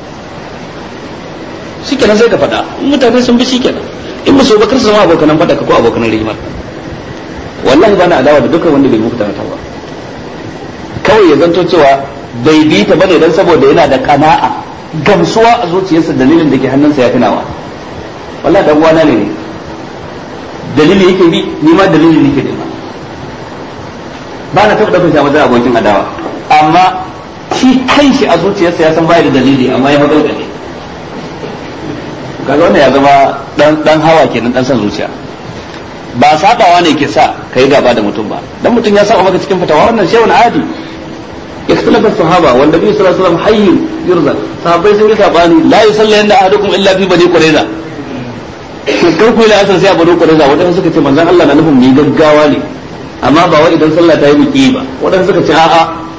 shikenan sai ka faɗa mutane sun bi shikenan in musu bakar su zama abokanan faɗa ko abokanan rigimar wallahi ba na adawa da dukkan wanda bai muku ta ba kawai ya zanto cewa bai bi ta bane dan saboda yana da kana'a gamsuwa a zuciyarsa dalilin da ke hannunsa ya tunawa wallahi dan uwana ne dalili yake bi ni ma dalili nake da ba ba na taɓa ɗaukar shi a matsayin abokin adawa amma shi kanshi a zuciyarsa ya san baya da dalili amma ya haɗa ne kaga wannan ya zama dan dan hawa kenan dan san zuciya ba sabawa ne ke sa kai gaba da mutum ba dan mutum ya saba maka cikin fatawa wannan shay'un adi اختلف الصحابه والنبي صلى الله عليه وسلم حي يرزق صحابي sun yi sabani la yusalli inda ahadukum illa fi bani qurayza kar ku ila asar sai a bani qurayza wadanda suka ce manzon Allah na nufin ni gaggawa ne amma ba wai idan sallah ta yi miki ba wadanda suka ce a'a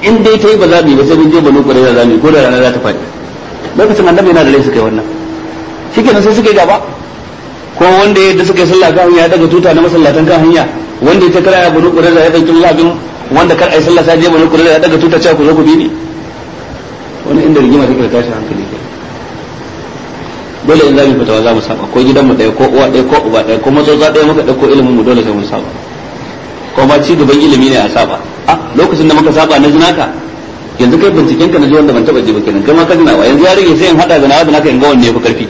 in dai ta yi ba za mu yi ba sai mun je banu ƙwarai za mu yi ko da rana za ta faɗi lokacin annabi yana da rai suka yi wannan shikenan sai suka yi gaba ko wanda yadda suka yi sallah kan hanya ya daga tuta na masallatan kan hanya wanda ya ta kara ya banu ƙwarai ya ɗauki labin wanda kar a yi sallah sai je banu ƙwarai ya daga tuta cewa ku zo ku bi ni wani inda rigima take da tashin hankali ke dole in za mu fitawa za mu saba ko gidanmu ɗaya ko uwa ɗaya ko uba ɗaya ko matsotsa ɗaya muka ɗauko ilimin mu dole sai mun saba ko ma ci gaban ilimi ne a saba a lokacin da muka saba na jinaka yanzu kai binciken ka na ji wanda ban taba ji ba kenan kai ma ka jinawa yanzu ya rage sai in hada da nawa da naka in ga wanne yafi karfi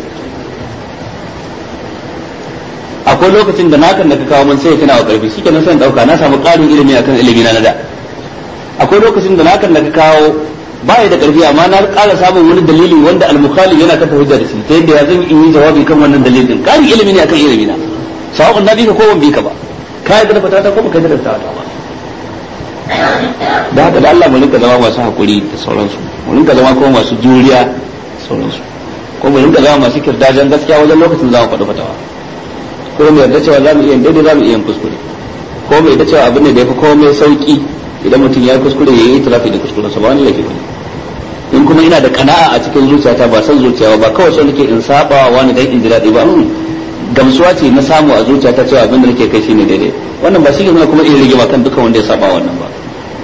akwai lokacin da nakan da ka kawo mun sai ya tana wa karfi shikenan sai in dauka na samu ƙarin ilimi akan ilimi na da akwai lokacin da nakan da ka kawo baya da karfi amma na ƙara samun wani dalili wanda al-mukhalif yana kafa hujja da shi ta yadda ya zan yi jawabi kan wannan dalilin ƙarin ilimi ne akan ilimi na sawa'un na bi ka ko ban bi ka ba ka yadda da fatata ko baka yadda da fatata ba da haka da Allah mu rinka zama masu hakuri da sauransu mu rinka zama kuma masu juriya da sauransu ko mu rinka zama masu kirdajen gaskiya wajen lokacin za mu faɗi fatawa ko mu yarda cewa za mu iya daidai za mu iya kuskure ko mu yarda cewa abin da ya fi komai sauki idan mutum ya kuskure ya yi itirafi da kuskuren sa ba wani laifi bane in kuma ina da kana'a a cikin zuciyata ba san zuciya ba kawai so nake in saba wa wani dan in ji daɗi ba gamsuwa ce na samu a zuciyata cewa abin da nake kai shine daidai wannan ba shi ne kuma in rigima kan dukkan wanda ya saba wannan ba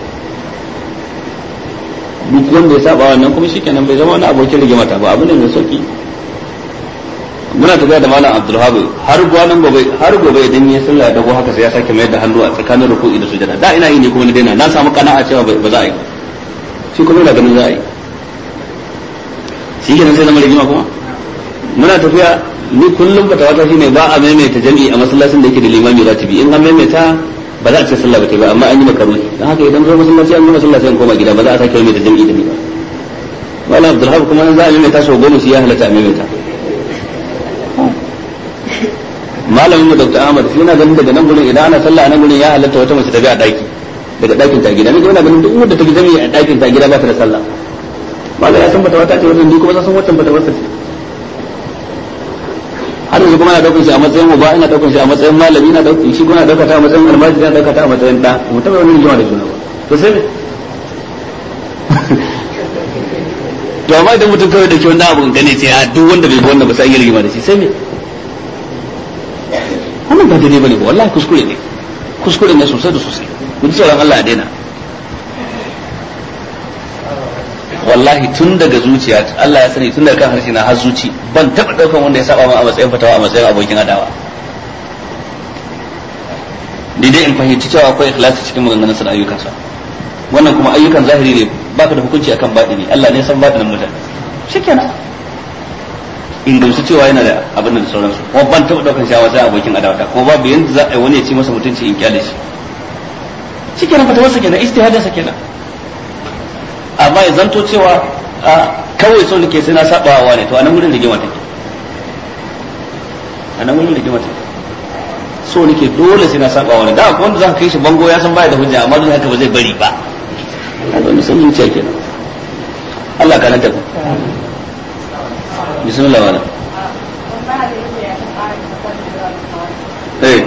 duk wanda ya saba wannan kuma shikenan bai zama wani abokin rigima ta ba abu ne mai sauki muna tafiya da malam abdulhab har gwanan gobe har gobe idan ya sallah ya dago haka sai ya sake mayar da hannu a tsakanin ruku'i da sujada da ina yi ne kuma na daina na samu kana'a cewa ba za a yi shi kuma yana ganin za a yi shi kenan sai zama rigima kuma muna tafiya ni kullum ba tawata shine ba a maimaita jami'i a masallacin da yake da limami ratibi in an maimaita ba za a ce sallah ba ta ba amma an yi makaruhi dan haka idan zo masallaci an yi masallaci an koma gida ba za a sake maimaita jami'i da ni ba wala abdulhab kuma nan za a maimaita sau goma shi ya halatta a maimaita malamin mu dr ahmad shi yana ganin daga nan gurin idan ana sallah a nan gurin ya halatta wata mace ta bi a daki daga dakin ta gida ne yana ganin duk wanda ta gi jami'i a dakin ta gida ba ta da sallah malam ya san bata wata ce wannan ni kuma san wacce bata wasa ce har yanzu kuma na daukar shi a matsayin mu ba ina daukar shi a matsayin malami na daukar shi kuma na daukar ta a matsayin almajiri na daukar ta a matsayin da mu taba wani rigima da juna ba to sai me to amma idan mutum kawai da ke wanda abu gane ce a duk wanda bai bi wanda ba sai yi rigima da shi sai me wannan ba daidai bane ba wallahi kuskure ne kuskure ne sosai da sosai ku ji tsoron Allah a daina wallahi tun daga zuciya Allah ya sani tun daga kan harshe na har zuci ban taba daukan wanda ya saba min a matsayin fatawa a matsayin abokin adawa ni dai in fahimci cewa akwai ikhlasi cikin maganganun sa da ayyukansa wannan kuma ayyukan zahiri ne baka da hukunci akan batini Allah ne san batinin mutane shikenan in gamsu cewa yana da abin da sauransu kuma ban taba daukan shi a matsayin abokin adawa kuma babu yanda za a yi wani ya ci masa mutunci in kyale shi shikenan fatawarsa kenan ijtihadinsa kenan amma ya zanto cewa kawai so nake sai na saba wa ne to anan gurin rigima take anan gurin rigima take so nake dole sai na saba wa ne da akwai wanda zaka kai shi bango ya san baya da hujja amma duk haka ba zai bari ba haka wani san zuciya kenan Allah ka nanta bismillah wala eh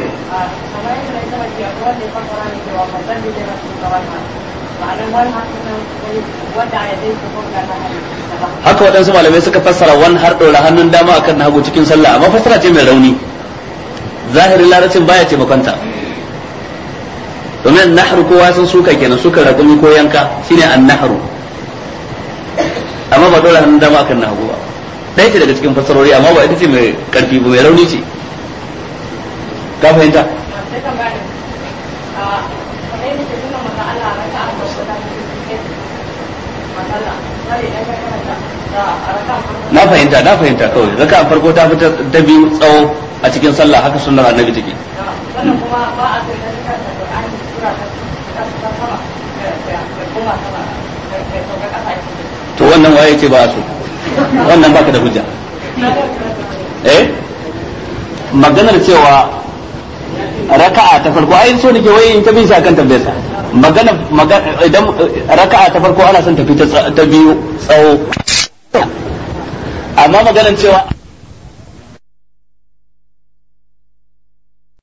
haka waɗansu malamai suka fassara wani har ɗora hannun dama akan hagu cikin sallah amma fassara ce mai rauni zahirin larabcin baya ce makwanta domin nahru kowa sun suka kenan suka raƙumi ko yanka shine an nahru amma ba ɗora hannun dama akan na hagu ba ɗaya ce daga cikin fassarori amma ba ita ce mai ƙarfi ba mai rauni ce ka fahimta na fahimta na fahimta kawai raka a farko ta fita ta biyu tsawo a cikin sallah haka sunnar annabi take to wannan waye ce ba su wannan baka da hujja eh maganar cewa raka'a ta farko ai so nake wai in ta bin sa kan tambayarsa magana idan raka'a ta farko ana son tafi ta biyu tsawo amma maganar cewa